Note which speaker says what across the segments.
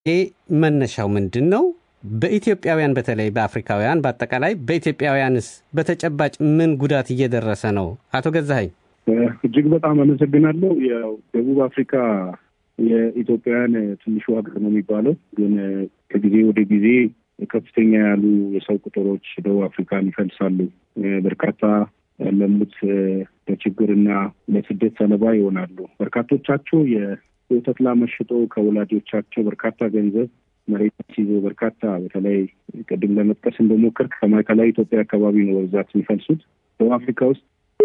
Speaker 1: መነሻው ምንድን ነው? በኢትዮጵያውያን በተለይ በአፍሪካውያን በአጠቃላይ በኢትዮጵያውያንስ በተጨባጭ ምን ጉዳት እየደረሰ ነው? አቶ ገዛኸኝ
Speaker 2: እጅግ በጣም አመሰግናለሁ። ያው ደቡብ አፍሪካ የኢትዮጵያውያን ትንሹ ሀገር ነው የሚባለው፣ ግን ከጊዜ ወደ ጊዜ ከፍተኛ ያሉ የሰው ቁጥሮች ደቡብ አፍሪካን ይፈልሳሉ። በርካታ ያለሙት ለችግርና ለስደት ሰለባ ይሆናሉ። በርካቶቻቸው የወተት ላም ሸጦ ከወላጆቻቸው በርካታ ገንዘብ መሬት ይዞ በርካታ በተለይ ቅድም ለመጥቀስ እንደሞከር ከማዕከላዊ ኢትዮጵያ አካባቢ ነው በብዛት የሚፈልሱት ደቡብ አፍሪካ ውስጥ።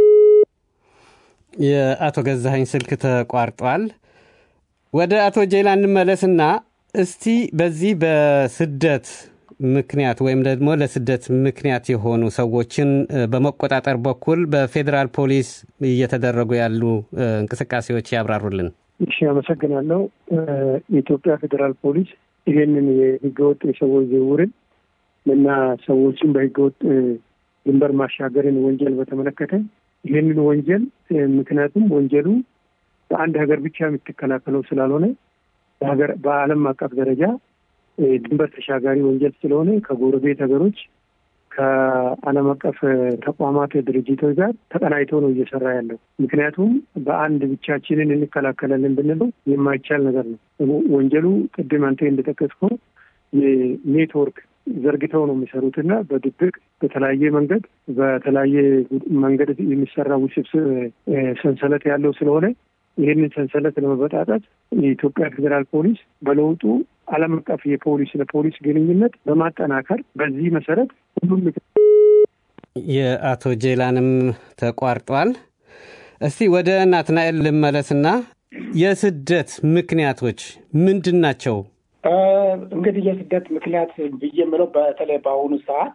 Speaker 1: የአቶ ገዛኸኝ ስልክ ተቋርጧል። ወደ አቶ ጄላ እንመለስና እስቲ በዚህ በስደት ምክንያት ወይም ደግሞ ለስደት ምክንያት የሆኑ ሰዎችን በመቆጣጠር በኩል በፌዴራል ፖሊስ እየተደረጉ ያሉ እንቅስቃሴዎች ያብራሩልን።
Speaker 3: እሺ፣ አመሰግናለሁ። የኢትዮጵያ ፌዴራል ፖሊስ ይሄንን የህገወጥ የሰዎች ዝውውርን እና ሰዎችን በህገወጥ ድንበር ማሻገርን ወንጀል በተመለከተ ይህንን ወንጀል ምክንያቱም ወንጀሉ በአንድ ሀገር ብቻ የምትከላከለው ስላልሆነ በሀገር በዓለም አቀፍ ደረጃ ድንበር ተሻጋሪ ወንጀል ስለሆነ ከጎረቤት ሀገሮች ከዓለም አቀፍ ተቋማት ድርጅቶች ጋር ተቀናይቶ ነው እየሰራ ያለው። ምክንያቱም በአንድ ብቻችንን እንከላከላለን ብንለው የማይቻል ነገር ነው። ወንጀሉ ቅድም አንተ እንደጠቀስከው የኔትወርክ ዘርግተው ነው የሚሰሩት እና በድብቅ በተለያየ መንገድ በተለያየ መንገድ የሚሰራ ውስብስብ ሰንሰለት ያለው ስለሆነ ይህንን ሰንሰለት ለመበጣጠት የኢትዮጵያ ፌዴራል ፖሊስ በለውጡ ዓለም አቀፍ የፖሊስ ለፖሊስ ግንኙነት በማጠናከር በዚህ መሰረት ሁሉም
Speaker 1: የአቶ ጄላንም ተቋርጧል። እስቲ ወደ ናትናኤል ልመለስና የስደት ምክንያቶች ምንድን ናቸው?
Speaker 4: እንግዲህ የስደት ምክንያት ብዬ የምለው በተለይ በአሁኑ ሰዓት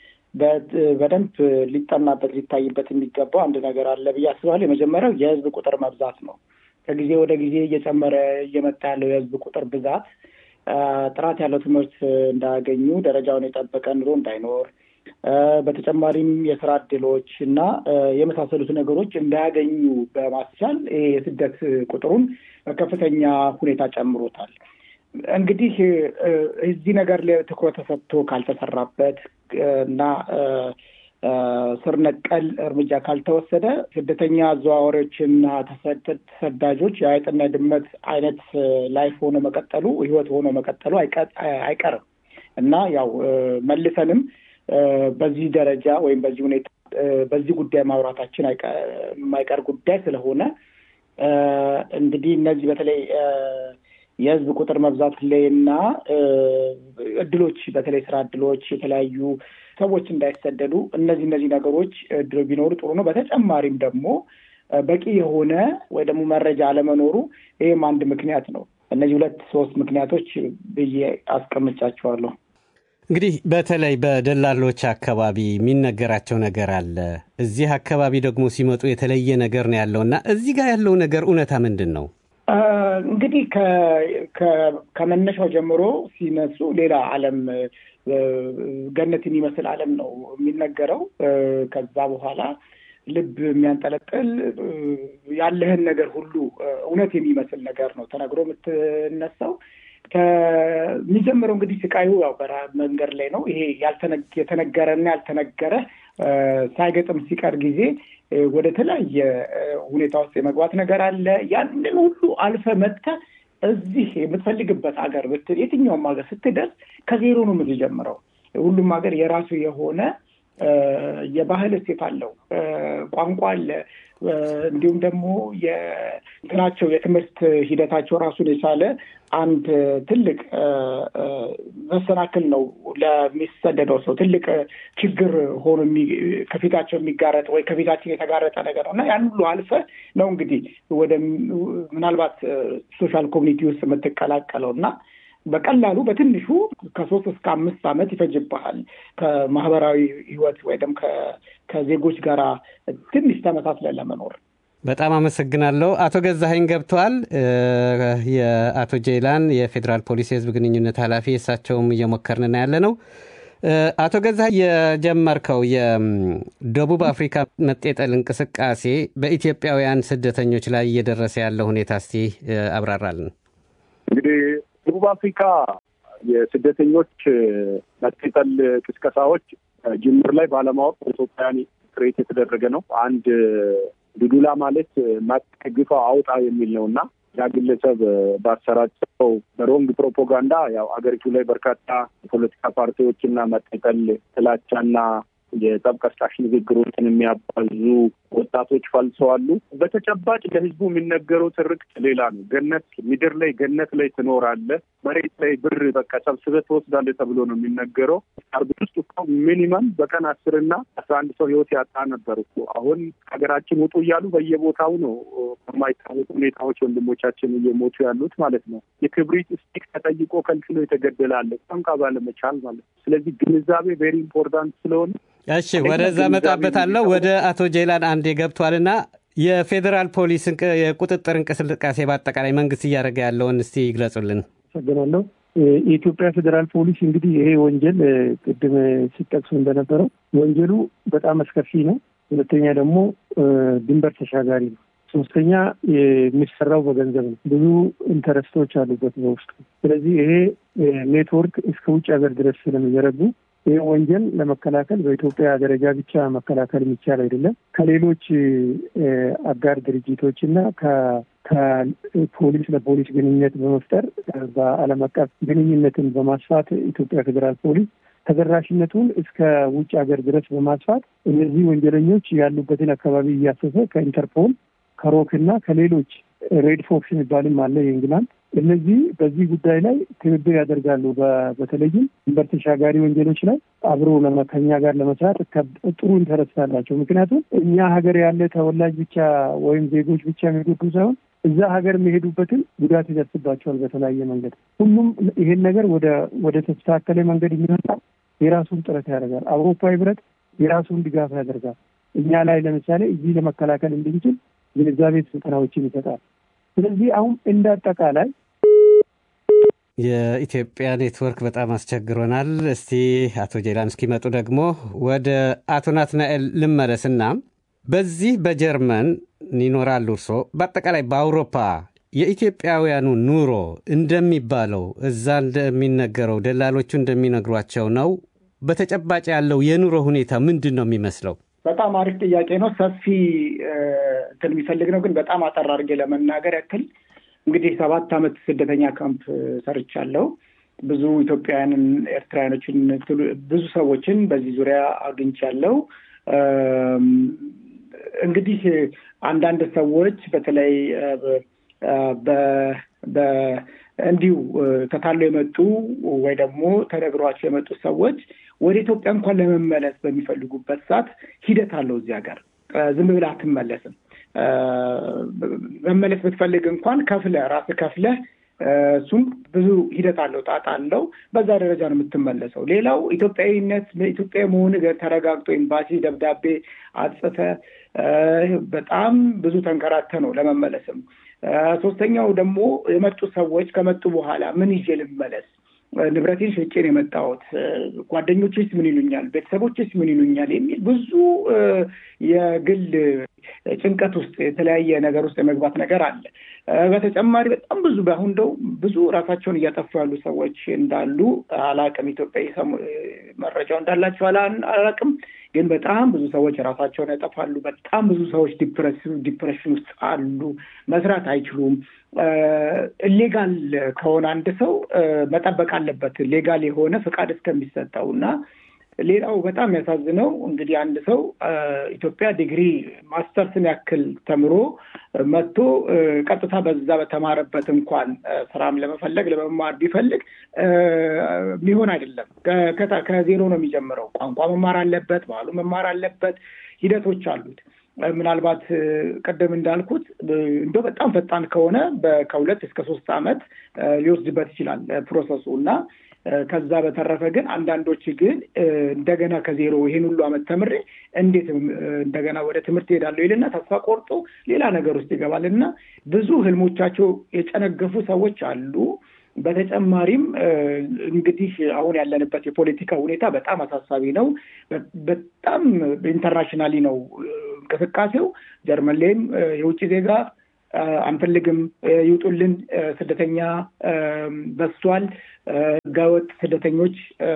Speaker 4: በደንብ ሊጠናበት ሊታይበት የሚገባው አንድ ነገር አለ ብዬ አስባለሁ። የመጀመሪያው የህዝብ ቁጥር መብዛት ነው። ከጊዜ ወደ ጊዜ እየጨመረ እየመጣ ያለው የህዝብ ቁጥር ብዛት ጥራት ያለው ትምህርት እንዳያገኙ፣ ደረጃውን የጠበቀ ኑሮ እንዳይኖር፣ በተጨማሪም የስራ እድሎች እና የመሳሰሉት ነገሮች እንዳያገኙ በማስቻል ይሄ የስደት ቁጥሩን በከፍተኛ ሁኔታ ጨምሮታል። እንግዲህ እዚህ ነገር ላይ ትኩረት ተሰጥቶ ካልተሰራበት እና ስር ነቀል እርምጃ ካልተወሰደ ስደተኛ አዘዋዋሪዎችና ተሰዳጆች የአይጥና ድመት አይነት ላይፍ ሆኖ መቀጠሉ ህይወት ሆኖ መቀጠሉ አይቀርም እና ያው መልሰንም በዚህ ደረጃ ወይም በዚህ ሁኔታ በዚህ ጉዳይ ማውራታችን የማይቀር ጉዳይ ስለሆነ እንግዲህ እነዚህ በተለይ የህዝብ ቁጥር መብዛት ላይ እና እድሎች በተለይ ስራ እድሎች የተለያዩ ሰዎች እንዳይሰደዱ እነዚህ እነዚህ ነገሮች እድሎ ቢኖሩ ጥሩ ነው። በተጨማሪም ደግሞ በቂ የሆነ ወይ ደግሞ መረጃ አለመኖሩ ይህም አንድ ምክንያት ነው። እነዚህ ሁለት ሶስት ምክንያቶች ብዬ አስቀምጫቸዋለሁ።
Speaker 1: እንግዲህ በተለይ በደላሎች አካባቢ የሚነገራቸው ነገር አለ። እዚህ አካባቢ ደግሞ ሲመጡ የተለየ ነገር ነው ያለው እና እዚህ ጋር ያለው ነገር እውነታ ምንድን ነው?
Speaker 4: እንግዲህ ከመነሻው ጀምሮ ሲነሱ ሌላ ዓለም ገነት የሚመስል ዓለም ነው የሚነገረው። ከዛ በኋላ ልብ የሚያንጠለጥል ያለህን ነገር ሁሉ እውነት የሚመስል ነገር ነው ተነግሮ የምትነሳው። ከሚጀምረው እንግዲህ ስቃዩ ያው መንገድ ላይ ነው። ይሄ የተነገረና ያልተነገረ ሳይገጥም ሲቀር ጊዜ ወደ ተለያየ ሁኔታ ውስጥ የመግባት ነገር አለ። ያንን ሁሉ አልፈ መጥተህ እዚህ የምትፈልግበት ሀገር የትኛውም ሀገር ስትደርስ ከዜሮ ነው የምትጀምረው። ሁሉም ሀገር የራሱ የሆነ የባህል እሴት አለው፣ ቋንቋ አለ። እንዲሁም ደግሞ የእንትናቸው የትምህርት ሂደታቸው ራሱን የቻለ አንድ ትልቅ መሰናክል ነው ለሚሰደደው ሰው ትልቅ ችግር ሆኖ ከፊታቸው የሚጋረጥ ወይ ከፊታችን የተጋረጠ ነገር ነው እና ያን ሁሉ አልፈ ነው እንግዲህ ወደ ምናልባት ሶሻል ኮሚኒቲ ውስጥ የምትቀላቀለው እና በቀላሉ በትንሹ ከሶስት እስከ አምስት ዓመት ይፈጅብሃል ከማህበራዊ ህይወት ወይ ደግሞ ከዜጎች ጋር ትንሽ ተመሳስለን ለመኖር።
Speaker 1: በጣም አመሰግናለሁ። አቶ ገዛኸኝ ገብተዋል። የአቶ ጄላን የፌዴራል ፖሊስ የህዝብ ግንኙነት ኃላፊ እሳቸውም እየሞከርን ያለ ነው። አቶ ገዛኸኝ የጀመርከው የደቡብ አፍሪካ መጤጠል እንቅስቃሴ በኢትዮጵያውያን ስደተኞች ላይ እየደረሰ ያለው ሁኔታ እስቲ አብራራልን።
Speaker 2: እንግዲህ ደቡብ ደቡብ አፍሪካ የስደተኞች መጤጠል ቅስቀሳዎች ጅምር ላይ ባለማወቅ ኢትዮጵያን ክሬት የተደረገ ነው። አንድ ዱዱላ ማለት ማግፋ አውጣ የሚል ነው እና ያ ግለሰብ ባሰራጨው በሮንግ ፕሮፓጋንዳ ያው አገሪቱ ላይ በርካታ የፖለቲካ ፓርቲዎችና መጤጠል ጥላቻና የጠብ ቀስቃሽ ንግግሮችን የሚያባዙ ወጣቶች ፈልሰዋሉ። በተጨባጭ ለህዝቡ የሚነገረው ትርክት ሌላ ነው። ገነት ምድር ላይ ገነት ላይ ትኖራለህ፣ መሬት ላይ ብር በቃ ሰብስበህ ትወስዳለህ ተብሎ ነው የሚነገረው። አርብ ውስጥ እኮ ሚኒመም በቀን አስርና አስራ አንድ ሰው ህይወት ያጣ ነበር እኮ። አሁን ሀገራችን ውጡ እያሉ በየቦታው ነው በማይታወቁ ሁኔታዎች ወንድሞቻችን እየሞቱ ያሉት ማለት ነው። የክብሪት ስቲክ ተጠይቆ ከልክሎ የተገደለ አለ ቋንቋ ባለመቻል ማለት ነው። ስለዚህ ግንዛቤ ቬሪ ኢምፖርታንት ስለሆነ
Speaker 1: እሺ ወደዛ መጣበታለሁ። ወደ አቶ ጄላን አንዴ ገብቷልና የፌዴራል ፖሊስ የቁጥጥር እንቅስቃሴ በአጠቃላይ መንግስት እያደረገ ያለውን እስቲ ይግለጹልን።
Speaker 3: አመሰግናለሁ። የኢትዮጵያ ፌዴራል ፖሊስ እንግዲህ ይሄ ወንጀል ቅድም ሲጠቅሱ እንደነበረው ወንጀሉ በጣም አስከፊ ነው። ሁለተኛ ደግሞ ድንበር ተሻጋሪ ነው። ሶስተኛ የሚሰራው በገንዘብ ነው። ብዙ ኢንተረስቶች አሉበት በውስጡ። ስለዚህ ይሄ ኔትወርክ እስከ ውጭ ሀገር ድረስ ስለሚዘረጉ ይህ ወንጀል ለመከላከል በኢትዮጵያ ደረጃ ብቻ መከላከል የሚቻል አይደለም። ከሌሎች አጋር ድርጅቶች እና ከፖሊስ ለፖሊስ ግንኙነት በመፍጠር በዓለም አቀፍ ግንኙነትን በማስፋት ኢትዮጵያ ፌዴራል ፖሊስ ተደራሽነቱን እስከ ውጭ ሀገር ድረስ በማስፋት እነዚህ ወንጀለኞች ያሉበትን አካባቢ እያሰሰ ከኢንተርፖል ከሮክ እና ከሌሎች ሬድ ፎክስ የሚባልም አለ የእንግላንድ እነዚህ በዚህ ጉዳይ ላይ ትብብር ያደርጋሉ። በተለይም ድንበር ተሻጋሪ ወንጀሎች ላይ አብሮ ከኛ ጋር ለመስራት ጥሩ ኢንተረስት አላቸው። ምክንያቱም እኛ ሀገር ያለ ተወላጅ ብቻ ወይም ዜጎች ብቻ የሚጎዱ ሳይሆን እዛ ሀገር የሚሄዱበትን ጉዳት ይደርስባቸዋል በተለያየ መንገድ። ሁሉም ይሄን ነገር ወደ ወደ ተስተካከለ መንገድ የሚመጣ የራሱን ጥረት ያደርጋል። አውሮፓ ህብረት የራሱን ድጋፍ ያደርጋል። እኛ ላይ ለምሳሌ እዚህ ለመከላከል እንድንችል ግንዛቤ ስልጠናዎችን ይሰጣል። ስለዚህ አሁን እንደ አጠቃላይ
Speaker 1: የኢትዮጵያ ኔትወርክ በጣም አስቸግሮናል። እስቲ አቶ ጄላን እስኪመጡ ደግሞ ወደ አቶ ናትናኤል ልመለስና በዚህ በጀርመን ይኖራሉ እርሶ በአጠቃላይ በአውሮፓ የኢትዮጵያውያኑ ኑሮ እንደሚባለው እዛ እንደሚነገረው ደላሎቹ እንደሚነግሯቸው ነው? በተጨባጭ ያለው የኑሮ ሁኔታ ምንድን ነው የሚመስለው?
Speaker 4: በጣም አሪፍ ጥያቄ ነው። ሰፊ እንትን የሚፈልግ ነው። ግን በጣም አጠር አድርጌ ለመናገር ያክል እንግዲህ ሰባት ዓመት ስደተኛ ካምፕ ሰርቻለሁ። ብዙ ኢትዮጵያውያንን፣ ኤርትራውያኖችን፣ ብዙ ሰዎችን በዚህ ዙሪያ አግኝቻለሁ። እንግዲህ አንዳንድ ሰዎች በተለይ እንዲሁ ተታለው የመጡ ወይ ደግሞ ተነግሯቸው የመጡ ሰዎች ወደ ኢትዮጵያ እንኳን ለመመለስ በሚፈልጉበት ሰዓት ሂደት አለው። እዚህ ሀገር ዝም ብለህ አትመለስም። መመለስ ብትፈልግ እንኳን ከፍለህ ራስህ ከፍለህ እሱም ብዙ ሂደት አለው፣ ጣጣ አለው። በዛ ደረጃ ነው የምትመለሰው። ሌላው ኢትዮጵያዊነት ኢትዮጵያ መሆን ተረጋግጦ ኤምባሲ ደብዳቤ አጽፈህ በጣም ብዙ ተንከራተ ነው ለመመለስም። ሶስተኛው ደግሞ የመጡ ሰዎች ከመጡ በኋላ ምን ይዤ ልመለስ? ንብረቴን ሸጬን የመጣሁት ጓደኞችስ ምን ይሉኛል? ቤተሰቦችስ ምን ይሉኛል? የሚል ብዙ የግል ጭንቀት ውስጥ የተለያየ ነገር ውስጥ የመግባት ነገር አለ። በተጨማሪ በጣም ብዙ በአሁን እንደው ብዙ ራሳቸውን እያጠፉ ያሉ ሰዎች እንዳሉ አላቅም። ኢትዮጵያ መረጃው እንዳላቸው አላቅም። ግን በጣም ብዙ ሰዎች ራሳቸውን ያጠፋሉ። በጣም ብዙ ሰዎች ዲፕሬሽን ውስጥ አሉ። መስራት አይችሉም። ሌጋል ከሆነ አንድ ሰው መጠበቅ አለበት ሌጋል የሆነ ፍቃድ እስከሚሰጠው እና ሌላው በጣም የሚያሳዝነው እንግዲህ አንድ ሰው ኢትዮጵያ ዲግሪ ማስተርስን ያክል ተምሮ መጥቶ ቀጥታ በዛ በተማረበት እንኳን ስራም ለመፈለግ ለመማር ቢፈልግ የሚሆን አይደለም። ከዜሮ ነው የሚጀምረው። ቋንቋ መማር አለበት፣ ባህሉ መማር አለበት። ሂደቶች አሉት። ምናልባት ቅድም እንዳልኩት እንደው በጣም ፈጣን ከሆነ ከሁለት እስከ ሶስት ዓመት ሊወስድበት ይችላል ፕሮሰሱ እና ከዛ በተረፈ ግን አንዳንዶች ግን እንደገና ከዜሮ ይሄን ሁሉ ዓመት ተምሬ እንዴት እንደገና ወደ ትምህርት ሄዳለሁ ይልና ተስፋ ቆርጦ ሌላ ነገር ውስጥ ይገባል እና ብዙ ህልሞቻቸው የጨነገፉ ሰዎች አሉ። በተጨማሪም እንግዲህ አሁን ያለንበት የፖለቲካ ሁኔታ በጣም አሳሳቢ ነው። በጣም ኢንተርናሽናሊ ነው እንቅስቃሴው። ጀርመን ላይም የውጭ ዜጋ አንፈልግም፣ ይውጡልን፣ ስደተኛ በዝቷል፣ ህገወጥ ስደተኞች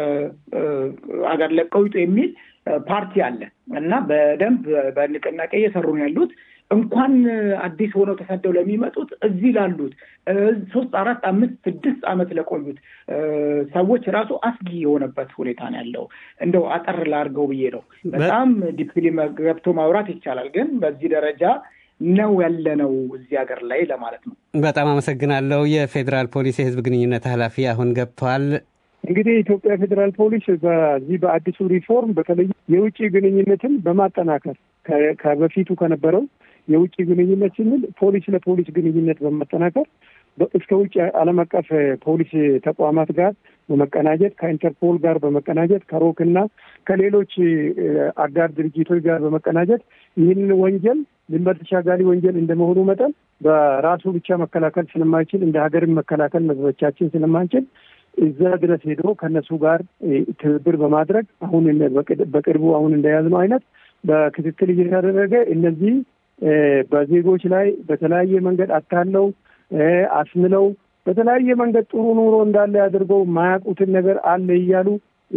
Speaker 4: አገር ለቀው ይውጡ የሚል ፓርቲ አለ እና በደንብ በንቅናቄ እየሰሩ ነው ያሉት። እንኳን አዲስ ሆነው ተሰደው ለሚመጡት እዚህ ላሉት ሶስት አራት አምስት ስድስት ዓመት ለቆዩት ሰዎች ራሱ አስጊ የሆነበት ሁኔታ ነው ያለው። እንደው አጠር ላድርገው ብዬ ነው። በጣም ዲፕሊ ገብቶ ማውራት ይቻላል፣ ግን በዚህ ደረጃ ነው ያለነው እዚህ ሀገር ላይ ለማለት ነው።
Speaker 1: በጣም አመሰግናለሁ። የፌዴራል ፖሊስ የህዝብ ግንኙነት ኃላፊ አሁን ገብተዋል።
Speaker 3: እንግዲህ የኢትዮጵያ ፌዴራል ፖሊስ በዚህ በአዲሱ ሪፎርም በተለይ የውጭ ግንኙነትን በማጠናከር ከበፊቱ ከነበረው የውጭ ግንኙነት ስንል ፖሊስ ለፖሊስ ግንኙነት በማጠናከር እስከ ውጭ ዓለም አቀፍ ፖሊስ ተቋማት ጋር በመቀናጀት ከኢንተርፖል ጋር በመቀናጀት ከሮክ እና ከሌሎች አጋር ድርጅቶች ጋር በመቀናጀት ይህንን ወንጀል ድንበር ተሻጋሪ ወንጀል እንደመሆኑ መጠን በራሱ ብቻ መከላከል ስለማይችል እንደ ሀገርን መከላከል መዝበቻችን ስለማንችል እዛ ድረስ ሄዶ ከእነሱ ጋር ትብብር በማድረግ አሁን በቅርቡ አሁን እንደያዝነው አይነት በክትትል እየተደረገ እነዚህ በዜጎች ላይ በተለያየ መንገድ አታለው አስምለው በተለያየ መንገድ ጥሩ ኑሮ እንዳለ አድርገው የማያውቁትን ነገር አለ እያሉ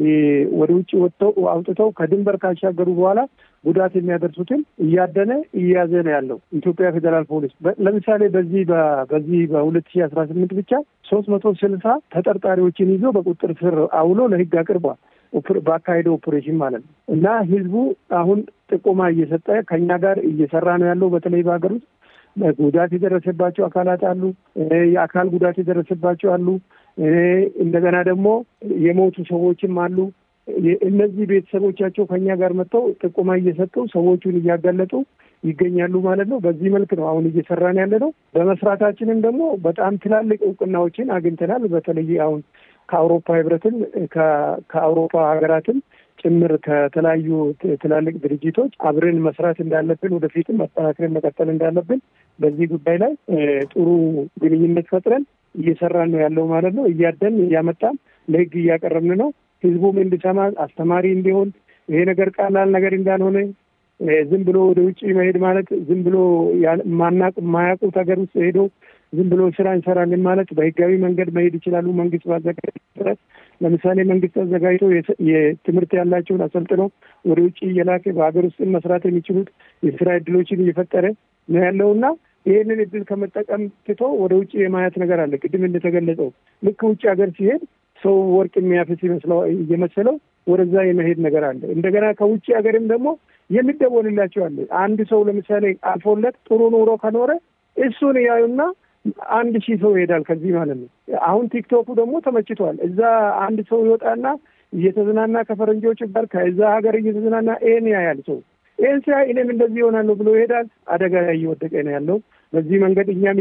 Speaker 3: ወደ ውጭ ወጥተው አውጥተው ከድንበር ካሻገሩ በኋላ ጉዳት የሚያደርሱትን እያደነ እያዘ ነው ያለው ኢትዮጵያ ፌዴራል ፖሊስ። ለምሳሌ በዚህ በዚህ በሁለት ሺህ አስራ ስምንት ብቻ ሶስት መቶ ስልሳ ተጠርጣሪዎችን ይዞ በቁጥጥር ስር አውሎ ለሕግ አቅርቧል። በአካሄደው ኦፕሬሽን ማለት ነው። እና ህዝቡ አሁን ጥቆማ እየሰጠ ከኛ ጋር እየሰራ ነው ያለው። በተለይ በሀገር ውስጥ ጉዳት የደረሰባቸው አካላት አሉ። የአካል ጉዳት የደረሰባቸው አሉ። እንደገና ደግሞ የሞቱ ሰዎችም አሉ። እነዚህ ቤተሰቦቻቸው ከኛ ጋር መጥተው ጥቆማ እየሰጡ ሰዎቹን እያጋለጡ ይገኛሉ ማለት ነው። በዚህ መልክ ነው አሁን እየሰራን ያለ ነው። በመስራታችንም ደግሞ በጣም ትላልቅ እውቅናዎችን አግኝተናል። በተለይ አሁን ከአውሮፓ ህብረትም ከአውሮፓ ሀገራትም ጭምር ከተለያዩ ትላልቅ ድርጅቶች አብረን መስራት እንዳለብን ወደፊትም አጠናክረን መቀጠል እንዳለብን በዚህ ጉዳይ ላይ ጥሩ ግንኙነት ፈጥረን እየሰራን ነው ያለው ማለት ነው። እያደን እያመጣን ለህግ እያቀረብን ነው። ህዝቡም እንዲሰማ አስተማሪ እንዲሆን ይሄ ነገር ቀላል ነገር እንዳልሆነ ዝም ብሎ ወደ ውጭ መሄድ ማለት ዝም ብሎ ማናቅ የማያውቁት ሀገር ውስጥ ሄዶ ዝም ብሎ ስራ እንሰራለን ማለት በህጋዊ መንገድ መሄድ ይችላሉ። መንግስት ባዘጋጀ ለምሳሌ መንግስት አዘጋጅቶ የትምህርት ያላቸውን አሰልጥኖ ወደ ውጭ እየላከ በሀገር ውስጥ መስራት የሚችሉት የስራ እድሎችን እየፈጠረ ነው ያለው እና ይህንን እድል ከመጠቀም ትቶ ወደ ውጭ የማየት ነገር አለ። ቅድም እንደተገለጸው ልክ ውጭ ሀገር ሲሄድ ሰው ወርቅ የሚያፍስ ይመስለው እየመሰለው ወደዛ የመሄድ ነገር አለ። እንደገና ከውጭ ሀገርም ደግሞ የሚደወልላቸው አለ። አንድ ሰው ለምሳሌ አልፎለት ጥሩ ኑሮ ከኖረ እሱን ያዩና አንድ ሺህ ሰው ይሄዳል ከዚህ ማለት ነው። አሁን ቲክቶኩ ደግሞ ተመችቷል። እዛ አንድ ሰው ይወጣና እየተዝናና ከፈረንጆች ጋር ከዛ ሀገር እየተዝናና ይህን ያያል ሰው ይህን ሲያይ እኔም እንደዚህ ይሆናለሁ ብሎ ይሄዳል። አደጋ ላይ እየወደቀ ነው ያለው። በዚህ መንገድ እኛም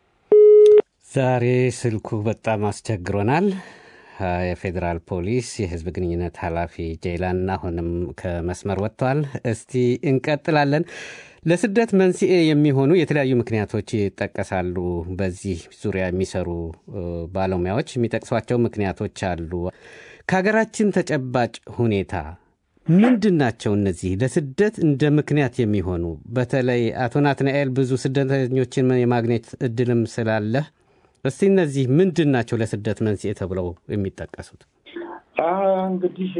Speaker 1: ዛሬ ስልኩ በጣም አስቸግሮናል። የፌዴራል ፖሊስ የህዝብ ግንኙነት ኃላፊ ጄይላን አሁንም ከመስመር ወጥተዋል። እስቲ እንቀጥላለን። ለስደት መንስኤ የሚሆኑ የተለያዩ ምክንያቶች ይጠቀሳሉ። በዚህ ዙሪያ የሚሰሩ ባለሙያዎች የሚጠቅሷቸው ምክንያቶች አሉ። ከሀገራችን ተጨባጭ ሁኔታ ምንድን ናቸው እነዚህ ለስደት እንደ ምክንያት የሚሆኑ? በተለይ አቶ ናትናኤል ብዙ ስደተኞችን የማግኘት እድልም ስላለህ እስቲ እነዚህ ምንድን ናቸው ለስደት መንስኤ ተብለው የሚጠቀሱት?
Speaker 4: እንግዲህ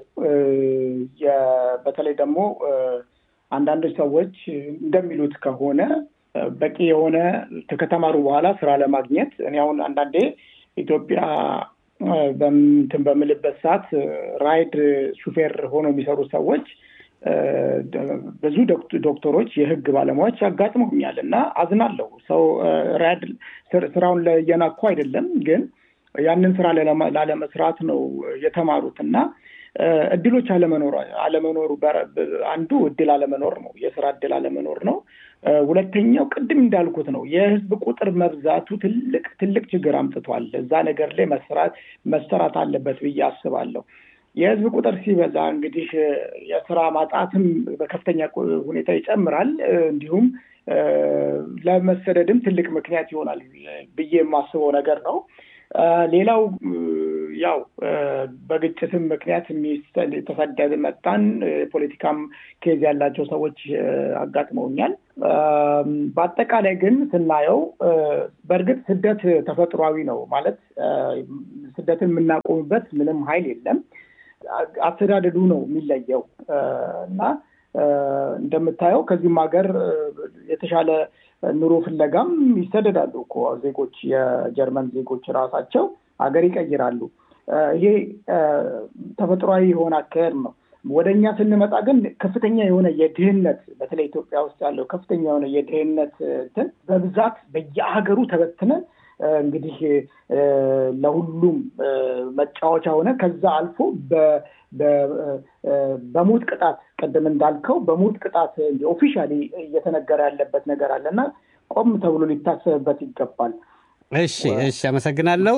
Speaker 4: በተለይ ደግሞ አንዳንዶች ሰዎች እንደሚሉት ከሆነ በቂ የሆነ ከተማሩ በኋላ ስራ ለማግኘት እኔ አሁን አንዳንዴ ኢትዮጵያ በምንትን በምልበት ሰዓት ራይድ ሹፌር ሆኖ የሚሰሩ ሰዎች ብዙ ዶክተሮች፣ የህግ ባለሙያዎች ያጋጥመውኛል እና አዝናለሁ። ሰው ራይድ ስራውን እየናኩ አይደለም፣ ግን ያንን ስራ ላለመስራት ነው የተማሩት እና እድሎች አለመኖር አለመኖሩ አንዱ እድል አለመኖር ነው፣ የስራ እድል አለመኖር ነው። ሁለተኛው ቅድም እንዳልኩት ነው የህዝብ ቁጥር መብዛቱ ትልቅ ትልቅ ችግር አምጥቷል። እዛ ነገር ላይ መሰራት መሰራት አለበት ብዬ አስባለሁ። የህዝብ ቁጥር ሲበዛ እንግዲህ የስራ ማጣትም በከፍተኛ ሁኔታ ይጨምራል። እንዲሁም ለመሰደድም ትልቅ ምክንያት ይሆናል ብዬ የማስበው ነገር ነው። ሌላው ያው በግጭትም ምክንያት ተሰደድ መጣን ፖለቲካም ኬዝ ያላቸው ሰዎች አጋጥመውኛል። በአጠቃላይ ግን ስናየው በእርግጥ ስደት ተፈጥሯዊ ነው ማለት ስደትን የምናቆምበት ምንም ኃይል የለም። አስተዳደዱ ነው የሚለየው እና እንደምታየው ከዚህም ሀገር የተሻለ ኑሮ ፍለጋም ይሰደዳሉ እኮ ዜጎች የጀርመን ዜጎች ራሳቸው ሀገር ይቀይራሉ። ይሄ ተፈጥሯዊ የሆነ አካሄድ ነው። ወደ እኛ ስንመጣ ግን ከፍተኛ የሆነ የድህነት በተለይ ኢትዮጵያ ውስጥ ያለው ከፍተኛ የሆነ የድህነት እንትን በብዛት በየሀገሩ ተበትነን እንግዲህ ለሁሉም መጫወቻ ሆነ ከዛ አልፎ በሞት ቅጣት ቅድም እንዳልከው በሞት ቅጣት ኦፊሻሊ እየተነገረ ያለበት ነገር አለ እና ቆም ተብሎ ሊታሰብበት ይገባል።
Speaker 1: እሺ፣ እሺ፣ አመሰግናለሁ።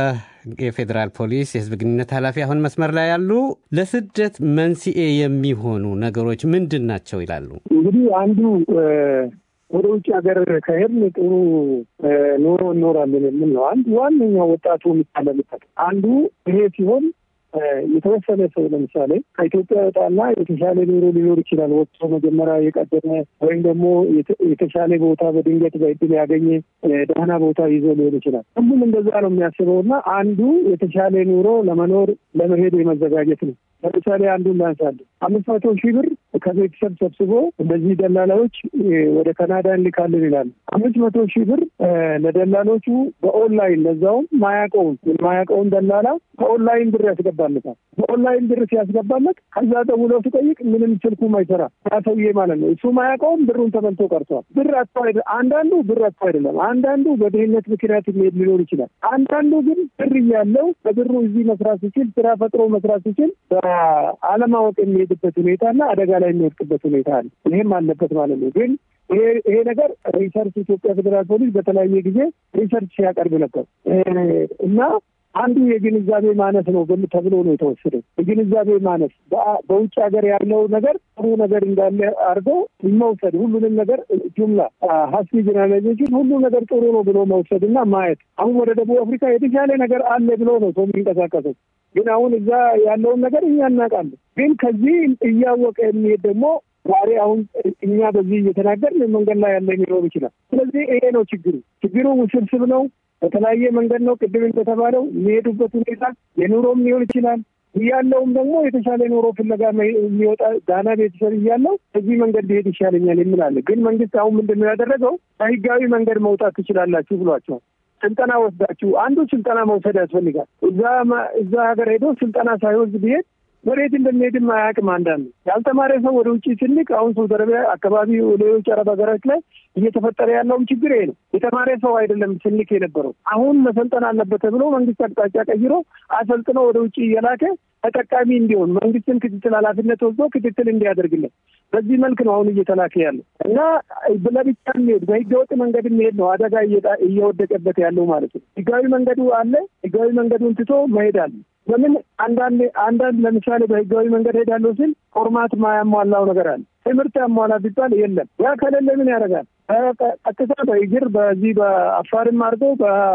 Speaker 1: የፌዴራል ፖሊስ የህዝብ ግንኙነት ኃላፊ አሁን መስመር ላይ ያሉ፣ ለስደት መንስኤ የሚሆኑ ነገሮች ምንድን ናቸው ይላሉ?
Speaker 3: እንግዲህ አንዱ ወደ ውጭ ሀገር ከሄድን ጥሩ ኑሮ እኖራለን የሚል ነው። አንዱ ዋነኛው ወጣቱ የሚታለልበት አንዱ ይሄ ሲሆን የተወሰነ ሰው ለምሳሌ ከኢትዮጵያ ወጣና የተሻለ ኑሮ ሊኖር ይችላል። ወጥቶ መጀመሪያ የቀደመ ወይም ደግሞ የተሻለ ቦታ በድንገት በእድል ያገኘ ደህና ቦታ ይዞ ሊሆን ይችላል። ሁሉም እንደዛ ነው የሚያስበው እና አንዱ የተሻለ ኑሮ ለመኖር ለመሄድ የመዘጋጀት ነው። ለምሳሌ አንዱን ላንሳለን። አምስት መቶ ሺህ ብር ከቤተሰብ ሰብስቦ እንደዚህ ደላላዎች ወደ ካናዳ እንልካለን ይላሉ። አምስት መቶ ሺህ ብር ለደላሎቹ በኦንላይን ለዛውም ማያውቀውን የማያውቀውን ደላላ በኦንላይን ብር ያስገባለታል። በኦንላይን ብር ሲያስገባለት ከዛ ደውሎ ሲጠይቅ ምንም ስልኩም አይሰራ ሰውዬ ማለት ነው። እሱ ማያውቀውን ብሩን ተበልቶ ቀርቷል። ብር አጥቶ አይደለም። አንዳንዱ ብር አጥቶ አይደለም። አንዳንዱ በድህነት ምክንያት የሚሄድ ሊኖር ይችላል። አንዳንዱ ግን ብር እያለው በብሩ እዚህ መስራት ሲችል ስራ ፈጥሮ መስራት ሲችል በአለማወቅ የሚሄድበት ሁኔታና አደጋ ላይ የሚወድቅበት ሁኔታ አለ። ይህም አለበት ማለት ነው። ግን ይሄ ነገር ሪሰርች ኢትዮጵያ ፌዴራል ፖሊስ በተለያየ ጊዜ ሪሰርች ሲያቀርብ ነበር እና አንዱ የግንዛቤ ማነስ ነው ተብሎ ነው የተወሰደው። የግንዛቤ ማነስ በውጭ ሀገር ያለው ነገር ጥሩ ነገር እንዳለ አድርገው መውሰድ፣ ሁሉንም ነገር ጁምላ ሀስቢ ጀነራላይዜሽን ሁሉ ነገር ጥሩ ነው ብሎ መውሰድ እና ማየት። አሁን ወደ ደቡብ አፍሪካ የተሻለ ነገር አለ ብሎ ነው ሰው የሚንቀሳቀሰው። ግን አሁን እዛ ያለውን ነገር እኛ እናውቃለን። ግን ከዚህ እያወቀ የሚሄድ ደግሞ ዛሬ አሁን እኛ በዚህ እየተናገርን መንገድ ላይ ያለ ሊኖር ይችላል። ስለዚህ ይሄ ነው ችግሩ። ችግሩ ውስብስብ ነው። በተለያየ መንገድ ነው። ቅድም እንደተባለው የሚሄዱበት ሁኔታ የኑሮም ሊሆን ይችላል እያለውም ደግሞ የተሻለ ኑሮ ፍለጋ የሚወጣ ዳና ቤተሰብ እያለው በዚህ መንገድ ሊሄድ ይሻለኛል የሚላለ ግን መንግስት አሁን ምንድን ነው ያደረገው? በህጋዊ መንገድ መውጣት ትችላላችሁ ብሏቸዋል። ስልጠና ወስዳችሁ አንዱ ስልጠና መውሰድ ያስፈልጋል። እዛ እዛ ሀገር ሄዶ ስልጠና ሳይወስድ ቢሄድ ወዴት እንደሚሄድም አያውቅም። አንዳንዱ ያልተማረ ሰው ወደ ውጭ ስልክ አሁን ሳውዲ አረቢያ አካባቢ ሌሎች አረብ ሀገሮች ላይ እየተፈጠረ ያለውም ችግር ይሄ ነው። የተማረ ሰው አይደለም ስልክ የነበረው አሁን መሰልጠን አለበት ተብሎ መንግስት አቅጣጫ ቀይሮ አሰልጥኖ ወደ ውጭ እየላከ ተጠቃሚ እንዲሆን መንግስትን ክትትል ኃላፊነት ወስዶ ክትትል እንዲያደርግለት በዚህ መልክ ነው አሁን እየተላከ ያለው እና ለብቻ የሚሄድ በህገወጥ መንገድ የሚሄድ ነው አደጋ እየወደቀበት ያለው ማለት ነው። ህጋዊ መንገዱ አለ። ህጋዊ መንገዱን ትቶ መሄድ አለ። ለምን አንዳንድ አንዳንድ ለምሳሌ በህጋዊ መንገድ ሄዳለሁ ሲል ፎርማት ማያሟላው ነገር አለ። ትምህርት ያሟላ ቢባል የለም። ያ ከሌለ ምን ያደርጋል? ቀጥታ በእግር በዚህ በአፋርም አድርገው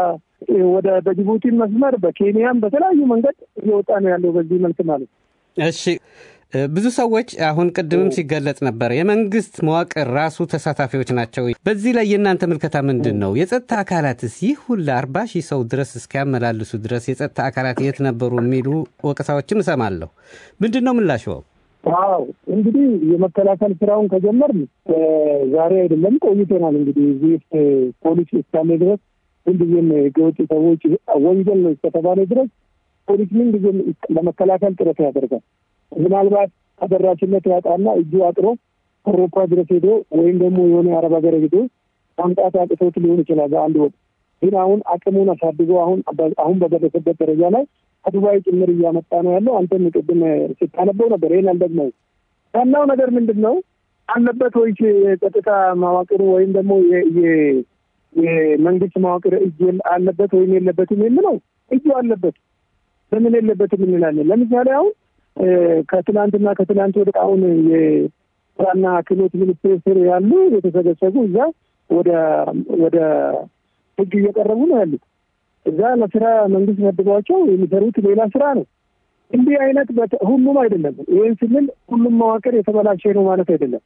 Speaker 3: ወደ በጅቡቲ መስመር በኬንያም በተለያዩ መንገድ እየወጣ ነው ያለው በዚህ መልክ ማለት ነው።
Speaker 1: እሺ ብዙ ሰዎች አሁን ቅድምም ሲገለጽ ነበር የመንግስት መዋቅር ራሱ ተሳታፊዎች ናቸው። በዚህ ላይ የእናንተ ምልከታ ምንድን ነው? የጸጥታ አካላትስ ይህ ሁሉ አርባ ሺህ ሰው ድረስ እስኪያመላልሱ ድረስ የጸጥታ አካላት የት ነበሩ የሚሉ ወቀሳዎችን እሰማለሁ። ምንድን ነው ምላሽው?
Speaker 3: ዋው እንግዲህ የመከላከል ስራውን ከጀመርን ዛሬ አይደለም ቆይተናል። እንግዲህ እዚህ ውስጥ ፖሊስ እስካለ ድረስ ምንጊዜም ህገወጥ ሰዎች ወንጀል ነው እስከተባለ ድረስ ፖሊስ ምንጊዜም ለመከላከል ጥረት ያደርጋል። ምናልባት ተደራሽነት ያጣና እጁ አጥሮ አውሮፓ ድረስ ሄዶ ወይም ደግሞ የሆነ የአረብ ሀገር ሄዶ ማምጣት አቅቶት ሊሆን ይችላል በአንድ ወቅት። ግን አሁን አቅሙን አሳድጎ አሁን አሁን በደረሰበት ደረጃ ላይ ከዱባይ ጭምር እያመጣ ነው ያለው። አንተም ቅድም ስታነበው ነበር። ይህን አልደግመው። ዋናው ነገር ምንድን ነው አለበት ወይስ የጸጥታ መዋቅሩ ወይም ደግሞ የመንግስት መዋቅር እጅ አለበት ወይም የለበትም የምለው እጁ አለበት። ለምን የለበትም እንላለን። ለምሳሌ አሁን ከትናንትና ከትናንት ወደ አሁን የስራና ክህሎት ሚኒስቴር ስር ያሉ የተሰገሰጉ እዛ ወደ ወደ ህግ እየቀረቡ ነው ያሉት። እዛ ለስራ መንግስት መድቧቸው የሚሰሩት ሌላ ስራ ነው። እንዲህ አይነት ሁሉም አይደለም። ይህን ስንል ሁሉም መዋቅር የተበላሸ ነው ማለት አይደለም።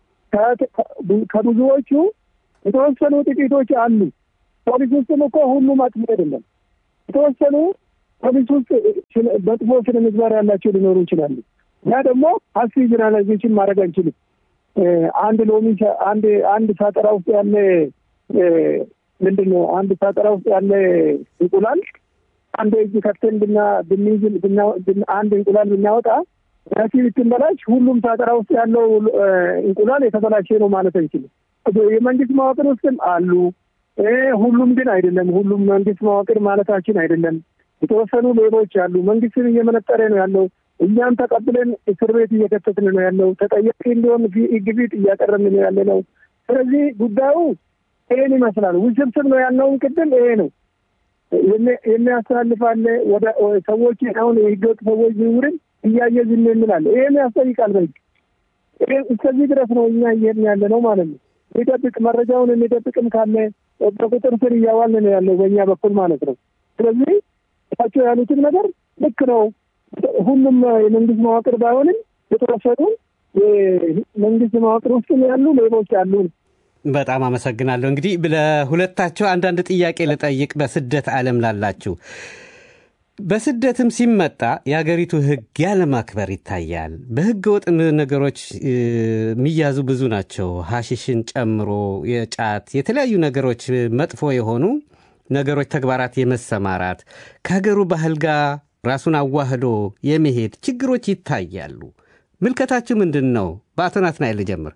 Speaker 3: ከብዙዎቹ የተወሰኑ ጥቂቶች አሉ። ፖሊስ ውስጥም እኮ ሁሉም አጥፊ አይደለም። የተወሰኑ ፖሊስ ውስጥ መጥፎ ስነ ምግባር ያላቸው ሊኖሩ ይችላሉ። ያ ደግሞ ሀስቢ ጀነራላይዜሽን ማድረግ አንችልም። አንድ ሎሚ አንድ አንድ ሳጠራ ውስጥ ያለ ምንድን ነው አንድ ሳጠራ ውስጥ ያለ እንቁላል አንድ እጅ ከፍተን ብና ብንይዝ አንድ እንቁላል ብናወጣ ራሲ ብትንበላሽ ሁሉም ሳጠራ ውስጥ ያለው እንቁላል የተበላሸ ነው ማለት አንችልም። የመንግስት መዋቅር ውስጥም አሉ። ሁሉም ግን አይደለም። ሁሉም መንግስት መዋቅር ማለታችን አይደለም። የተወሰኑ ሌቦች አሉ። መንግስትን እየመነጠረ ነው ያለው። እኛም ተቀብለን እስር ቤት እየከተትን ነው ያለው። ተጠያቂ እንዲሆን ህግ ፊት እያቀረብን ነው ያለ ነው። ስለዚህ ጉዳዩ ይሄን ይመስላል። ውስብስብ ነው ያልነውን ቅድም ይሄ ነው የሚያስተላልፋለ ወደ ሰዎች አሁን የህገወጥ ሰዎች ዝውውርን እያየ ዝም የሚላለ ይሄን ያስጠይቃል። በህግ እስከዚህ ድረስ ነው እኛ እየሄድን ያለ ነው ማለት ነው። የሚደብቅ መረጃውን የሚደብቅም ካለ በቁጥር ስር እያዋልን ነው ያለው በእኛ በኩል ማለት ነው። ስለዚህ እሳቸው ያሉትን ነገር ልክ ነው። ሁሉም የመንግስት መዋቅር ባይሆንም የተወሰኑ የመንግስት መዋቅር ውስጥ ያሉ ሌቦች አሉ።
Speaker 1: በጣም አመሰግናለሁ። እንግዲህ ለሁለታቸው አንዳንድ ጥያቄ ልጠይቅ። በስደት ዓለም ላላችሁ በስደትም ሲመጣ የሀገሪቱ ህግ ያለማክበር ይታያል። በህገ ወጥ ነገሮች የሚያዙ ብዙ ናቸው። ሀሺሽን ጨምሮ የጫት የተለያዩ ነገሮች መጥፎ የሆኑ ነገሮች፣ ተግባራት የመሰማራት ከሀገሩ ባህል ጋር ራሱን አዋህዶ የመሄድ ችግሮች ይታያሉ። ምልከታችሁ ምንድን ነው? በአቶ ናትናኤል ልጀምር።